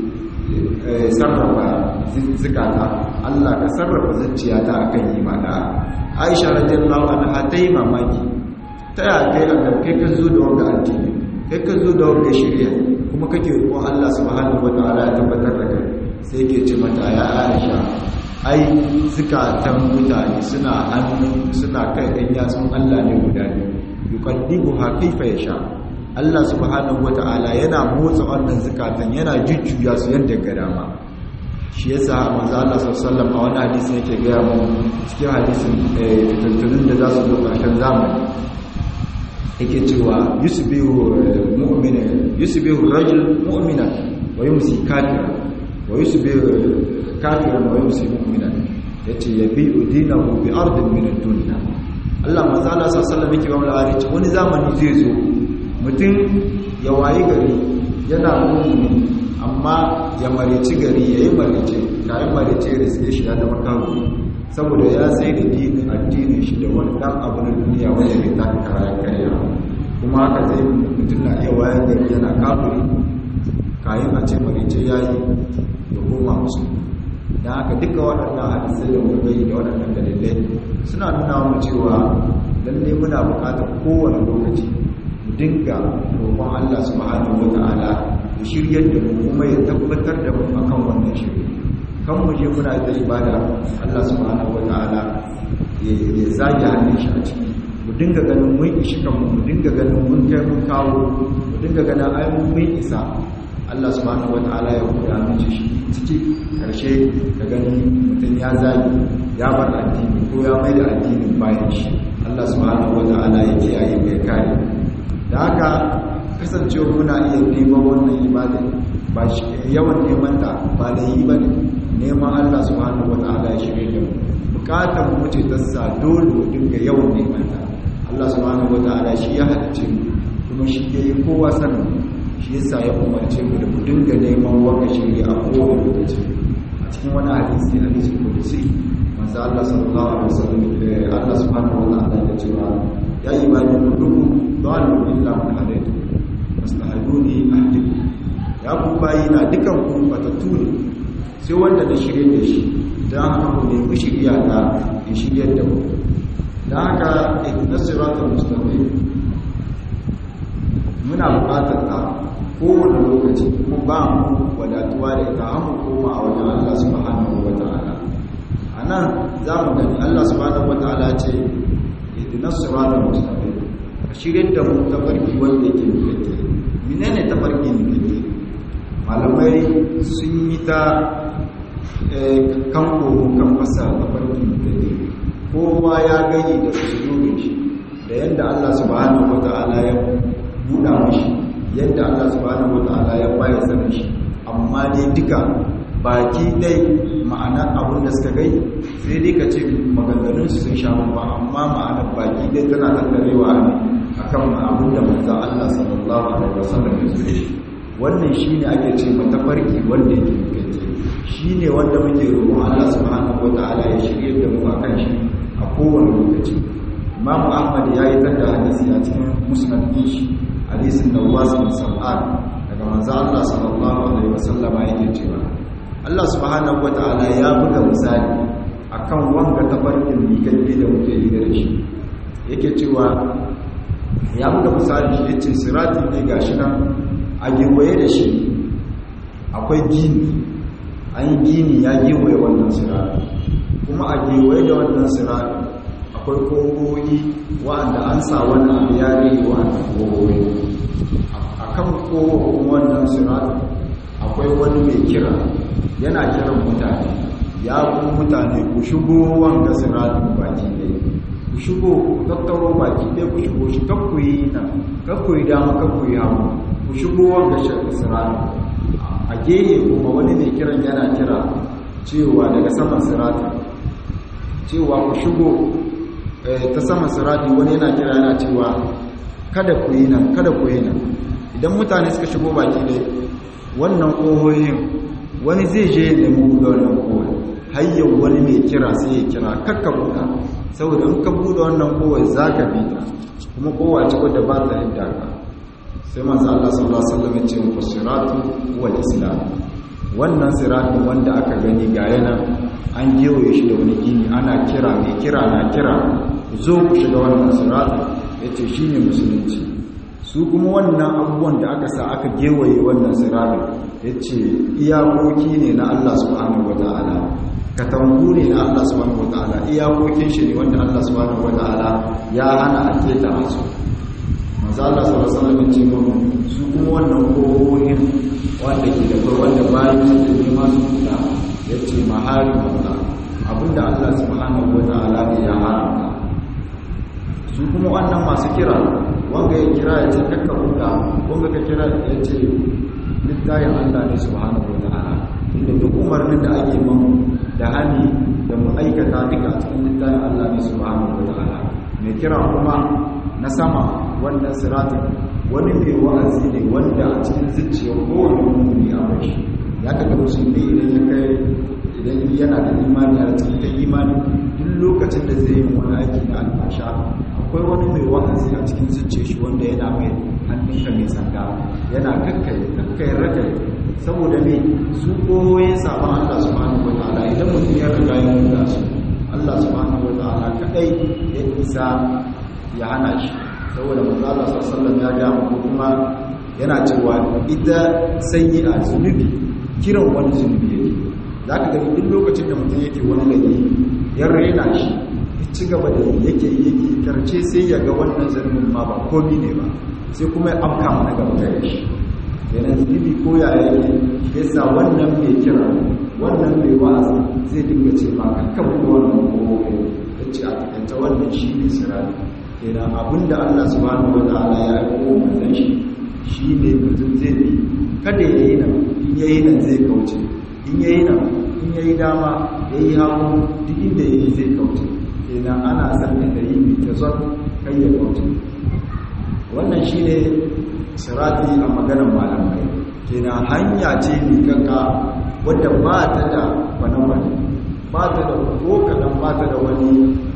sarrafa zakata Allah ka sarrafa zuciyata akan imana Aisha radiyallahu anha ta yi mamaki ta ya kai Allah kai ka zo da wanga addini kai ka zo da wanga shari'a kuma kake roƙon Allah subhanahu wataala ya tabbatar da kai sai yake ce mata ya Aisha ai zukatan mutane suna hannu suna kai ɗan yatsun Allah ne guda ne yuqaddibu ha kaifa yasha Allah subhanahu wata'ala yana motsa wannan zukatan yana jujjuya su yadda ga dama shi yasa manzo Allah sallallahu alaihi wasallam a wannan hadisi yake ga mu cikin hadisin fitattunin da za su zo ƙarshen zamani yake cewa yusbihu mu'mina yusbihu rajul mu'mina wa yumsi kafiran wa yusbihu kafiran wa yumsi mu'minan yace yabi'u dinahu bi ardin min ad-dunya Allah manzo Allah sallallahu alaihi wasallam yake ba mu labari wani zamani zai zo mutum ya wayi gari yana mu'mini amma ya marici gari yayi marici kai marici da sai shi da makawo saboda ya sai da dinin addinin shi da wani dan abu na duniya wanda bai ta kara karya kuma haka zai mutum na iya wayan gari yana kafiri kayan a ce marici yayi ya koma musulmi da haka duka waɗannan hadisai da mukai da waɗannan dalilai suna nuna mu cewa lalle muna buƙatar kowane lokaci mu dinga roƙon Allah subhanahu wata'ala ya shiryar da mu kuma ya tabbatar da mu akan wannan shirye kan mu je muna da ibada Allah subhanahu wata'ala ya zage hannun shi a ciki mu dinga ganin mun ishi kanmu mu dinga ganin mun kai mun kawo mu dinga ganin ai mun isa Allah subhanahu wata'ala ya huda miji shi ciki karshe ka gani mutum ya zagi ya bar addini ko ya mai da addinin bayan shi Allah subhanahu wata'ala ya kiyaye mai kare da haka kasancewa muna iya neman wannan ibada ba shi yawan neman ta ba da yi bane neman Allah subhanahu wata'ala ya shirye da mu bukatar mu ce ta sa dole mu dinga yawan neman ta Allah subhanahu wata'ala shi ya halicce mu kuma shi yayi kowa sanin shi yasa ya umarce mu da mu dinga neman waka shirya a kowane lokaci a cikin wani hadisi hadisi kudusi manzo Allah sallallahu alaihi wasallam Allah subhanahu wa ta'ala ya cewa ya ibadi kullukum dalu illa man hadaytu mastahaduni ahdikum ya ku bayi na dukan ku batattu ne sai wanda da shirye da shi dan haka ku nemi shirya ta ya shiryar da mu dan haka ihdinas siratal mustaqim muna buƙatar ta kowane lokaci kuma ba mu wadatuwa da ita hamu koma a wajen Allah subhanahu wa ta'ala a nan za mu gani Allah subhanahu wa ta'ala ce idinas siratal mustaqim a shirin da mu tafarki wanda yake mutake menene tafarki mutake malamai sun yi ta kan kogo kan fasa tafarki mutake kowa ya gani da usulubin shi da yadda Allah subhanahu wa ta'ala ya buɗa mashi yadda Allah subhanahu wata'ala ya baya sanin shi amma dai duka baki dai ma'anar abin da suka gai sai dai ka ce maganganun su sun sha ba amma ma'anar baki dai tana tattarewa ne akan abin da manzon Allah sallallahu alaihi wasallam ya zo shi wannan shine ake ce matafarki wanda yake kake shine wanda muke roƙon Allah subhanahu wata'ala ya shirye da mu akan shi a kowane lokaci Imam Ahmad ya yi tada hadisi a cikin musnad shi hadisin Nawas bin Sam'an daga manzo Allah sallallahu alaihi wasallama yake cewa Allah subhanahu wataala ya buga misali akan wanga tabarkin mikalle da muke yi da shi yake cewa ya buga misali shi yace sirati ne gashi nan a gewaye da shi akwai gini an yi gini ya gewaye wannan sirati kuma a gewaye da wannan sirati akwai kogoyi wa'anda an sa wani abu ya rage wa'annan kogoyi a kan kogogin wannan siratun akwai wani mai kira yana kiran mutane ya ku mutane ku shigo wanga siratun baki ɗaya ku shigo ku tattaro baki ɗaya ku shigo shi kakku yi nan kakku yi dama kakku yi hagu ku shigo wanga siratun a gehe kuma wani mai kiran yana kira cewa daga saman siratun cewa ku shigo ta saman sirati wani yana kira yana cewa kada ku yi nan kada ku yi nan idan mutane suka shigo baki dai wannan ƙohoyin wani zai je ya nemi buɗe wannan ƙohoyi hayyar wani mai kira sai ya kira kakka buɗa saboda in ka buɗe wannan ƙohoyi za ka bi ta kuma ƙowa ce wadda ba ta yadda ka sai manzo Allah sallallahu alaihi wasallam ya ce ku siratu wal islam wannan siratin wanda aka gani ga yana an gewaye shi da wani gini ana kira mai kira na kira zo ku shiga wannan siratin ya ce shi ne musulunci su kuma wannan abubuwan da aka sa aka gewaye wannan siratin ya ce iyakoki ne na Allah subhanahu wa ta'ala katangu ne na Allah subhanahu wa ta'ala iyakokin shi ne wanda Allah subhanahu wa ta'ala ya hana a keta masu manzo Allah sallallahu alaihi wasallam ce mun su kuma wannan kokohin wanda ke da kai wanda bayan su ne ma su fita yace mahari Allah abinda Allah subhanahu wataala ne ya haramta su kuma wannan masu kira wanga ya kira ya ce kakka huta wanga ka kira ya ce littayin Allah ne subhanahu wataala inda duk umarnin da ake mamu da hani da mu aikata duka a cikin littayin Allah ne subhanahu wataala mai kira kuma na sama wannan siratin wani mai wa'azi ne wanda a cikin zuciyar kowane mummuni a bashi ya kaga musulmi idan ya kai idan yana da imani a cikin ta imani duk lokacin da zai yi wani aiki na alfasha akwai wani mai wa'azi a cikin zuciyar shi wanda yana mai hannunka mai sanda yana kakkai kakkai rakai saboda ne su koyoyin sabon Allah subhanahu wa ta'ala idan mutum ya riga ya nuna su Allah subhanahu wa ta'ala kadai ya isa ya hana shi saboda manzala sallallahu ya ga mu kuma yana cewa ita sayyi'a zunubi kiran wani zunubi yake zaka ga duk lokacin da mutum yake wani laifi ya rena shi ya ci gaba da yake yake karce sai ya ga wannan zunubin ma ba komi ne ba sai kuma ya afka mana gaba da shi yana zunubi ko ya yake yasa wannan mai kira wannan mai wa'azi zai dinga ce ma kakkan wannan ko ya ce a takaice wannan shi ne sirari kenan abinda Allah subhanahu wataala ya aiko manzon shi shine mutum zai bi kada ya yi nan in yayi nan zai kauce in yayi nan in yayi dama yayi hagu duk inda yayi zai kauce kenan ana san da yi bi ta zon kai ya kauce wannan shine sirati a maganar malamai kenan hanya ce mai kanka wadda ba ta da wani ba ta da ko kadan ba ta da wani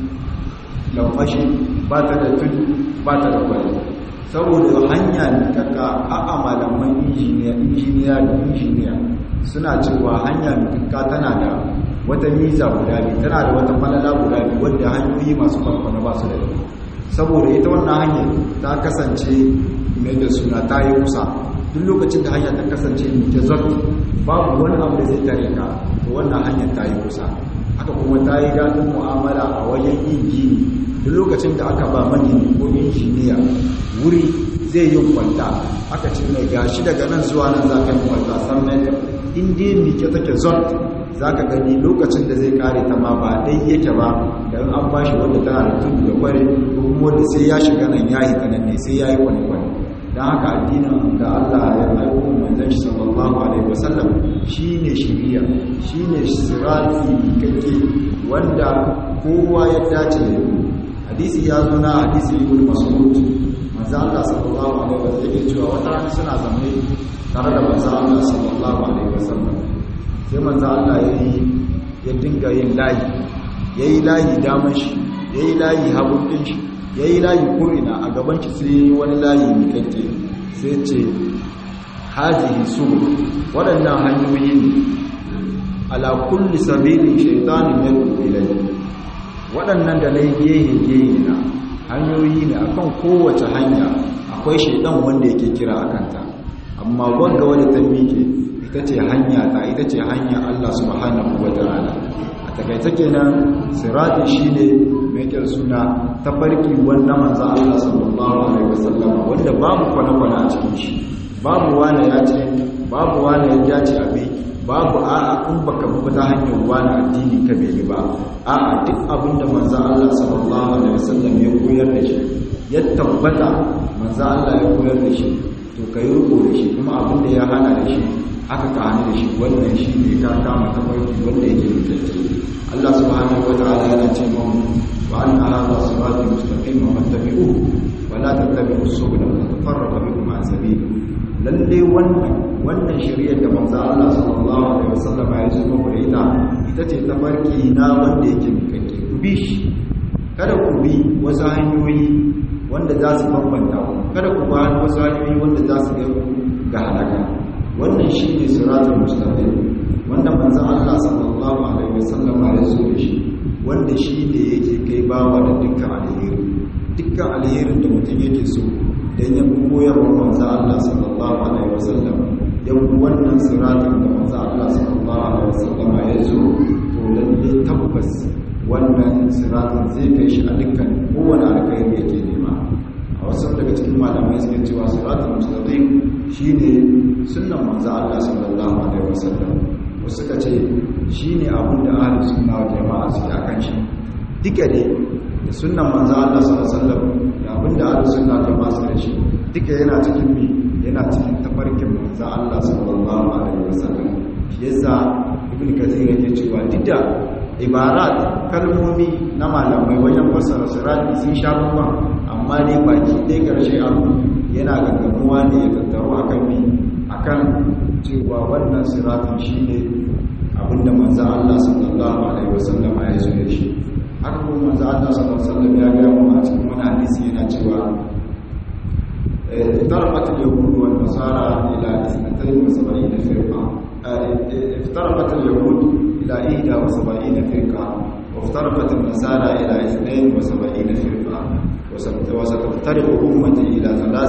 lamfashi ba ta da tudu ba ta da kwari saboda hanya ne kaka a malaman injiniya injiniya da injiniya suna cewa hanya mutukka tana da wata miza guda biyu tana da wata falala guda biyu wadda hanyoyi masu farfana ba su da ita saboda ita wannan hanyar ta kasance mai da suna ta yi kusa duk lokacin da hanya ta kasance mai zarti babu wani abu da zai tare ka to wannan hanyar ta yi kusa haka kuma ta yi daɗin mu'amala a wajen yin gini duk lokacin da aka ba manini ko injiniya wuri zai yi kwanta aka ce mai gashi daga nan zuwa nan za ka yi kwanta san metar in dai mike take zon za ka gani lokacin da zai kare ta ma ba dai yake ba da an ba shi wanda tana da tudu da kware ko kuma wanda sai ya shiga nan ya hita nan ne sai ya yi kwani-kwani don haka addinin da Allah ya aiko manzon shi sallallahu alaihi wasallam shine shiriya shine sirati kake wanda kowa ya dace da hadisi ya zo na hadisi ibn mas'ud manzo Allah sallallahu alaihi wasallam yake cewa wata rana suna zaune tare da manzo Allah sallallahu alaihi wasallam sai manzo Allah yayi ya dinga yin layi yayi layi daman shi yayi layi hagun din shi yayi layi ko ina a gaban shi sai wani layi mikakke sai ce hazihi subul waɗannan hanyoyi ne ala kulli sabilin shaytanin yad'u ilayhi waɗannan da na yi gehe-gehe na hanyoyi ne akan kowace hanya akwai shaidan wanda yake kira a kanta amma wanda wani ta miƙe ita ce hanya ta ita ce hanya Allah subhanahu wa ta'ala a takaita kenan sirati shine mai yake suna tafarki wanda manzo Allah sallallahu alaihi wasallam wanda babu kwana-kwana a cikin shi babu wani ya ce babu wani ya ce abi babu a'a in baka bi ta hanyar wani addini ka bai ba a'a duk abinda manzo Allah sallallahu alaihi wasallam ya koyar da shi ya tabbata manzo Allah ya koyar da shi to kai ruko da shi kuma abinda ya hana da shi aka ka hana da shi wannan shi ne ka kama tafarki wanda yake mutacce Allah subhanahu wataala yana ce mu wa anna hadha sirati mustaqim fattabi'uhu wa la tattabi'us subula fatafarraqa bikum an sabili lalle wannan wannan shari'ar da manzo Allah sallallahu alaihi wasallam ya zo muku da ita ita ce tafarki na wanda yake mikakke ku bi shi kada ku bi wasu hanyoyi wanda za su bambanta ku kada ku ba wasu hanyoyi wanda za su ga ga halaka wannan shine siratul mustaqim wanda manzo Allah sallallahu alaihi wasallam ya zo da shi wanda shi ne yake kai bawa da dukkan alheri dukkan alherin da mutum yake so dan ya koyarwa manzo Allah sallallahu alaihi wasallam ya wannan siratin da manzo Allah sallallahu alaihi wasallam ya zo to lalle tabbas wannan siratin zai kai shi a dukkan kowane alkhairi yake nema a wasu daga cikin malamai suke cewa siratul mustaqim shine sunnan manzo Allah sallallahu alaihi wasallam wasu suka ce shine abin da ahlus sunna wal jama'a suke akan shi duka ne da sunnan manzo Allah sallallahu alaihi wasallam da abin da ahlus sunna wal jama'a suke da shi duka yana cikin mi yana cikin tafarkin manzo Allah sallallahu alaihi wasallam shi yasa ibn kathir yake cewa duk ibarat kalmomi na malamai wajen fassara sirati sun sha bamban amma dai baki ɗaya ƙarshe abu yana gaggamuwa ne ya tattaro akan mi akan cewa wannan siratin shine abinda manzo Allah sallallahu alaihi wasallam ya zo da shi haka kuma manzo Allah sallallahu alaihi wasallam ya ga mu a cikin wani hadisi yana cewa افترقت اليهود والنصارى إلى 72 فرقة افترقت اليهود إلى 71 فرقة وافترقت النصارى إلى 72 فرقة وستفترق أمتي إلى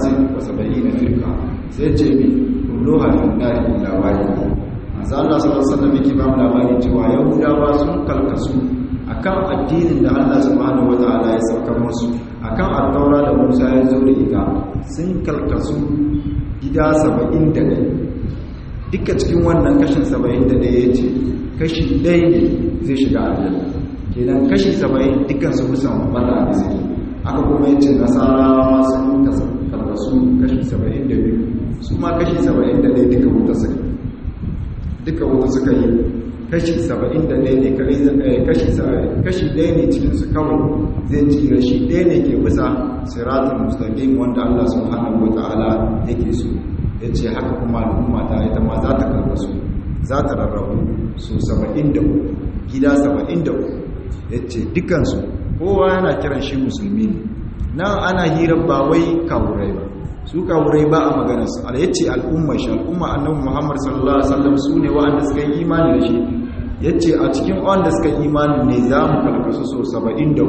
73 فرقة سيجري كلها في النار إلا واحدة manzo Allah sallallahu alaihi wasallam yake ba mu labari cewa Yahudawa sun kalkasu akan addinin da Allah subhanahu wataala ya saukar musu akan at-taura da Musa ya zo da ita sun kalkasu gida 71 duka cikin wannan kashin 71 yace kashi ɗaya ne zai shiga aljanna kenan kashi 70 dukkan su musan balla da suke aka kuma yace nasarawa ma sun kalkasu kashi 72 su ma kashi 71 duka wuta suke duka wuta suka yi kashi 71 ne kare kashi kashi ɗaya ne cikin su kawai zai tsira shi ɗaya ne ke bisa siratul mustaqim wanda Allah subhanahu wataala yake so yace haka kuma al'umma ta ita ma za ta karkasu za ta rarrabu su 73 gida 73 yace dukan su kowa yana kiran shi musulmi ne nan ana hirar ba wai kawurai ba su kawurai ba a maganarsu ala yace al'ummar shi al'umma annabi Muhammad sallallahu alaihi wasallam su ne wa'anda suka yi imani da shi yace a cikin wanda suka yi imani ne za mu kalkasu so 73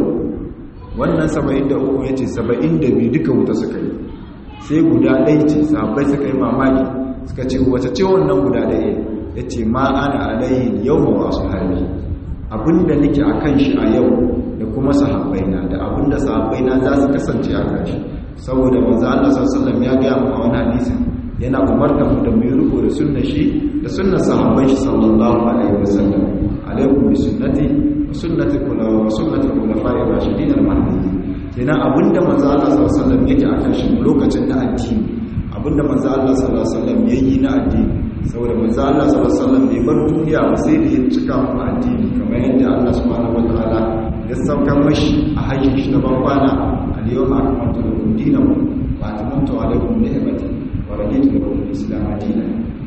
wannan 73 yace 72 duka wuta suka yi sai guda ɗaya ce sahabbai suka yi mamaki suka ce wace ce wannan guda ɗaya yace ma ana alayhi yawma wa ashabi abinda nake akan shi a yau da kuma sahabbaina da abinda sahabbaina za su kasance a kan shi saboda manzo Allah sallallahu ya ga mu a wani hadisi yana umarta mu da mu riko da sunnar shi da sunnar sahabban shi sallallahu alaihi wasallam alaikum bi sunnati wa sunnati kula wa sunnati khulafa'i rashidin al-mahdiyyin kenan abinda manzo Allah sallallahu alaihi yake akan shi lokacin da addini abinda manzo Allah sallallahu alaihi yayi na addini saboda manzo Allah sallallahu alaihi bai bar duniya ba sai da ya cika mu addini kamar yadda Allah subhanahu wataala ya saukar mashi a hajjin shi na bankwana اليوم أكملت لكم دينكم وأتممت عليكم نعمتي ورضيت لكم الإسلام دينا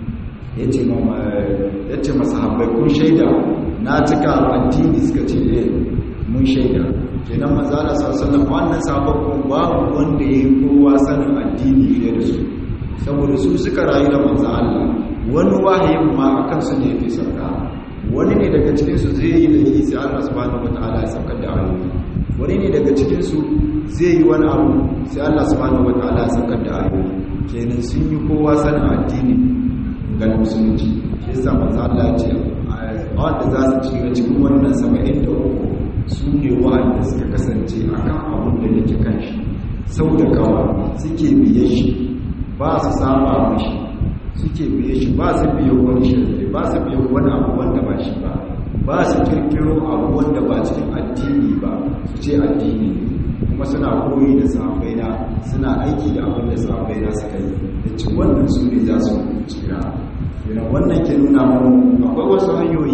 yace ma yace masahabbai kun shaida na cika addini suka ce eh mun shaida kenan manzo Allah sallallahu alaihi wannan sahabbai babu wanda yayi kowa sanin addini fiye da su saboda su suka rayu da manzo Allah wani wahayin ma akan su ne yake sauka wani ne daga cikin su zai yi da sai Allah subhanahu wataala ya saukar da ayoyi wani ne daga cikin su zai yi wani abu sai Allah subhanahu wataala ya saukar da ayoyi kenan sun yi kowa sanin addini ga musulunci shi yasa manzo Allah ya ce wanda za su ci cikin wannan 73 su ne wa'anda suka kasance akan abin da yake kan shi sau da kawa suke biye shi ba su saba mashi suke biye shi ba su biye wani shirke ba su biye wani abu wanda ba shi ba ba su kirkiro abu wanda ba cikin addini ba su ce addini kuma suna koyi da sahabbaina suna aiki da abin da sahabbaina suka yi da ci wannan su ne za su tsira yana wannan ke nuna mu akwai wasu hanyoyi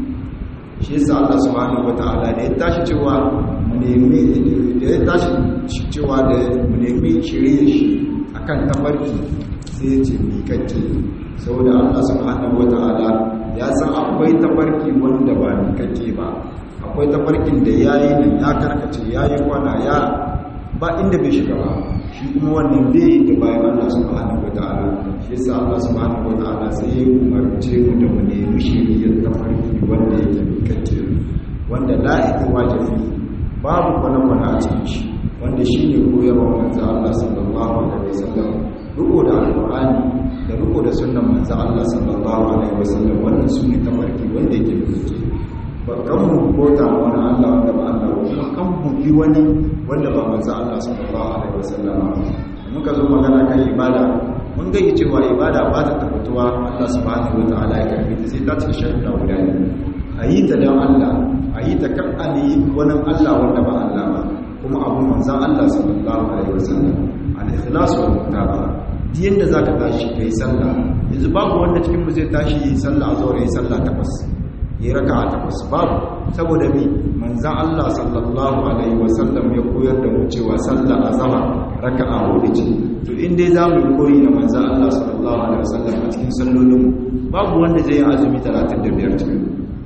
shi yasa Allah subhanahu wataala da ya tashi cewa mu nemi da ya tashi cewa da mu nemi shirye shi akan tafarki sai ya ce mi kake saboda Allah subhanahu wataala ya san akwai tafarki wanda ba mi kake ba akwai tafarkin da yayi nan ya karkace yayi kwana ya ba inda bai shiga ba shi kuma wannan bai yi da bayan Allah subhanahu wataala shi yasa Allah subhanahu wataala sai ya umarce mu da mu nemi shiriyar tafarki wanda yake kake wanda la wajibi babu kwana-kwana a cikin shi wanda shi ne koyarwa manzo Allah sallallahu alaihi wasallam riko da alqur'ani da riko da sunnan manzo Allah sallallahu alaihi wasallam wannan su ne tafarki wanda yake kake ba kan mu bota wani Allah wanda ba Allah kuma kan mu bi wani wanda ba manzo Allah sallallahu alaihi wasallam muka zo magana kan ibada mun ga cewa ibada ba ta tabbatuwa Allah subhanahu wataala ya karbi ta sai ta cika sharuɗa guda ne a yi ta don Allah a yi ta kan ali wani Allah wanda ba Allah ba kuma abu manzan Allah sallallahu alaihi wasallam al-ikhlas wal mutaba diyan da zaka tashi kai sallah yanzu babu wanda cikin mu zai tashi yi sallah a zuwa yi sallah takwas yi raka'a takwas babu saboda mi manzan Allah sallallahu alaihi wasallam ya koyar da mu cewa sallah azhar raka'a hudu ce to in dai zamu koyi da manzan Allah sallallahu alaihi wasallam a cikin sallolin babu wanda zai yi azumi 35 cikin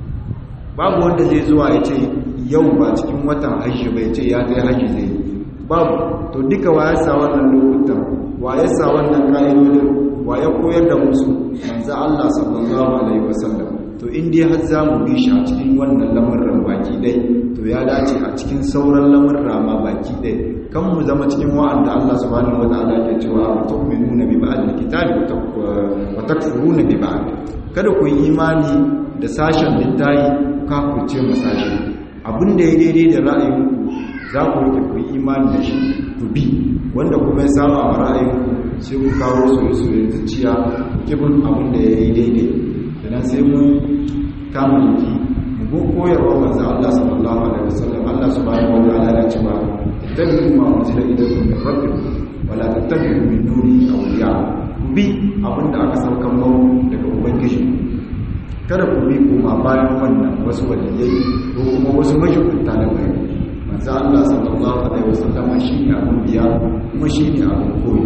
babu wanda zai zuwa ya ce yau ba cikin watan hajji bai ce ya kai hajji zai babu to duka wa ya sa wannan lokutan wa ya sa wannan ka'idodin wa ya koyar da musu manzo Allah sallallahu alaihi wasallam to in dai har za mu bi shi a cikin wannan lamarin baki dai to ya dace a cikin sauran lamarin ma baki dai kan mu zama cikin wa'anda Allah subhanahu wataala ke cewa tu'minuna bi ba'd al-kitabi wa takfuruna bi ba'd kada ku yi imani da sashen littayi kafurce masashi abinda ya daidai da ra'ayinku za ku rike ku imani da shi ku bi wanda kuma ya saba a ra'ayinku sai ku kawo soyayya zuciya kibin abinda ya yi daidai idan sai mu kama jiki mu go koyarwa manzo Allah sallallahu alaihi wasallam Allah subhanahu wa ta'ala ya ce ba tattabi'u ma unzila ilaykum min rabbikum wala tattabi'u min duni awliya ku bi abinda aka saukan mu daga ubangiji kada ku bi kuma bayan wannan wasu waliyai ko kuma wasu majibunta da bai manzo Allah sallallahu alaihi wasallam shine abun biya kuma shine abun koyi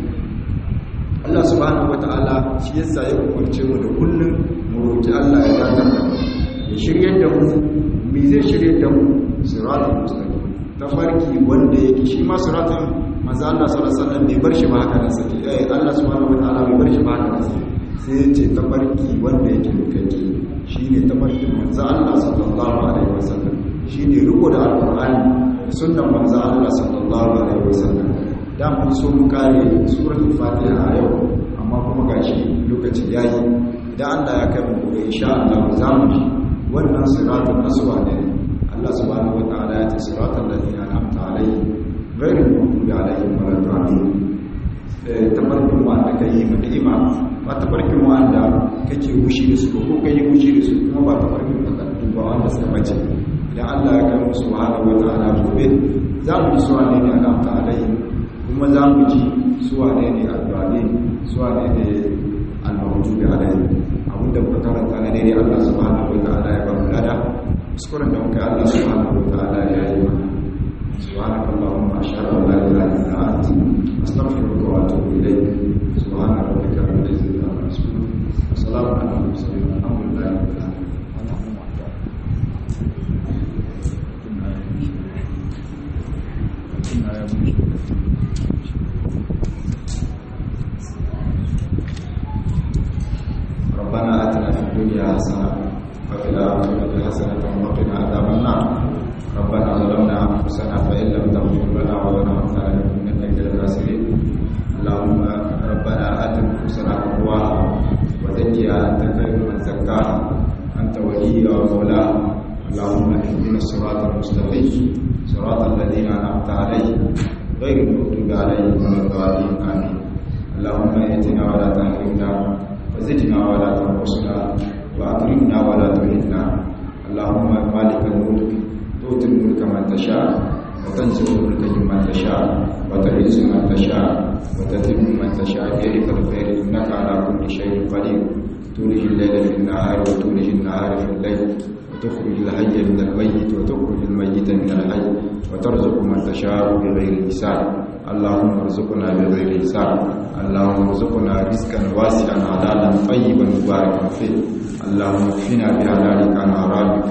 Allah subhanahu wataala shi yasa ya umarce mu da kullum mu roki Allah ya dakatar da mu ya shiryar da mu me zai shiryar da mu siratul mustaqim tafarki wanda yake shi ma siratul manzo Allah sallallahu alaihi wasallam bai bar shi ba haka nan sai eh Allah subhanahu wataala bai bar shi ba haka nan sai ya ce tafarki wanda yake rukake shi ne tafarkin manzo Allah sallallahu alaihi wasallam shi ne riko da alqur'ani sunnan manzo Allah sallallahu alaihi wasallam da mun so mu kare suratul fatiha a yau amma kuma gashi lokaci yayi idan Allah ya kai mu gobe insha Allah za mu ji wannan siratul aswa ne Allah subhanahu wataala ya ce siratal ladina an'amta alaihim ghayril maghdubi alaihim waladdallin tabarkin wanda ka yi ma ni'ima ba tabarkin wanda kake wushi da su ko kai wushi da su kuma ba tabarkin fatattu ba wanda suka bace idan Allah ya kai musu subhanahu wataala gobe za mu ji su wane ne alamta alaihi kuma za mu ji su wane ne alwali su wane ne almawjubi alaihi abinda muka karanta na daidai Allah subhanahu wataala ya ba mu lada kuskuren da muka Allah subhanahu wataala ya yi mana سبحانك اللهم أشهد أن لا إله إلا أنت أستغفرك وأتوب إليك سبحان ربك رب العزة عما يصفون وسلام على المرسلين والحمد لله رب العالمين ربنا آتنا في الدنيا حسنة وفي الآخرة حسنة وقنا عذاب النار ربنا ظلمنا أنفسنا فإن لم تغفر لنا وترحمنا لنكونن من الخاسرين اللهم ربنا آت نفوسنا تقواها وزكها أنت خير من زكاها أنت وليها ومولاها اللهم اهدنا الصراط المستقيم صراط الذين أنعمت عليهم غير المغضوب عليهم ولا الضالين آمين اللهم ائتنا ولا تحرمنا وزدنا ولا تنقصنا وأكرمنا ولا تهنا اللهم مالك الملك تؤتي الملك من تشاء وتنزل الملك ممن تشاء وتعز من تشاء وتذل من تشاء بيدك الخير انك على كل شيء قدير تولج الليل في النهار وتولج النهار في الليل وتخرج الحي من الميت وتخرج الميت من الحي وترزق من تشاء بغير حساب اللهم ارزقنا بغير حساب اللهم ارزقنا رزقا واسعا حلالا طيبا مباركا فيه اللهم اكفنا بحلالك عن حرامك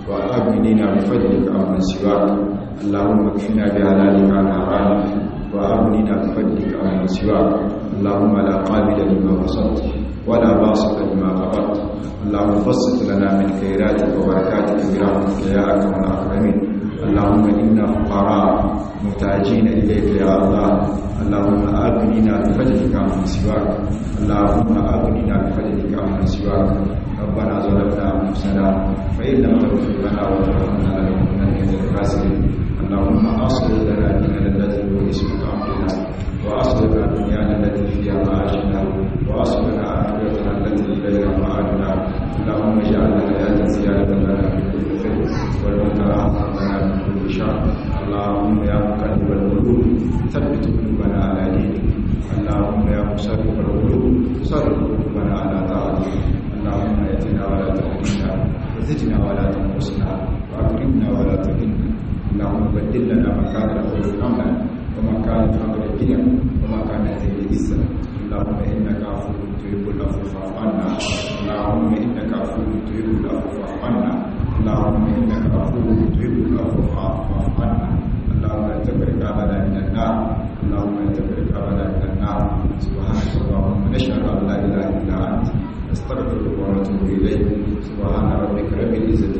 وأغننا بفضلك عمن سواك اللهم اكفنا بحلالك عن حرامك وأغننا بفضلك عمن سواك اللهم لا قابل لما بسطت ولا باسط لما قبضت اللهم بسط لنا من خيراتك وبركاتك برحمتك يا أكرم الأكرمين اللهم إنا فقراء محتاجين إليك يا الله اللهم أغننا بفضلك عمن سواك اللهم أغننا بفضلك عمن سواك ربنا ظلمنا أنفسنا فإن لم تغفر لنا وترحمنا لنكونن من الخاسرين اللهم أصلح لنا ديننا الذي هو اسمك أمرنا وأصلح لنا دنيانا التي فيها معاشنا وأصلح لنا آخرتنا التي إليها معادنا اللهم اجعل الحياة زيادة لنا في كل خير والموت راحة لنا من كل شر اللهم يا مقلب القلوب ثبت قلوبنا على دينك اللهم يا مصرف القلوب صرف قلوبنا على طاعتك اللهم ائتنا ولا تهدنا وزدنا ولا تنقصنا واكرمنا ولا تهنا اللهم بدل لنا مكان الخير امنا ومكان الفقر غنى ومكان الذل عزا اللهم انك عفو تحب العفو فاعف عنا اللهم انك عفو تحب العفو فاعف عنا اللهم انك عفو تحب العفو فاعف عنا اللهم لا تفرق ابدا من النار اللهم لا تفرق ابدا من النار سبحانك اللهم نشهد ان لا اله الا انت نستغفرك ونتوب إليك سبحان ربك رب العزة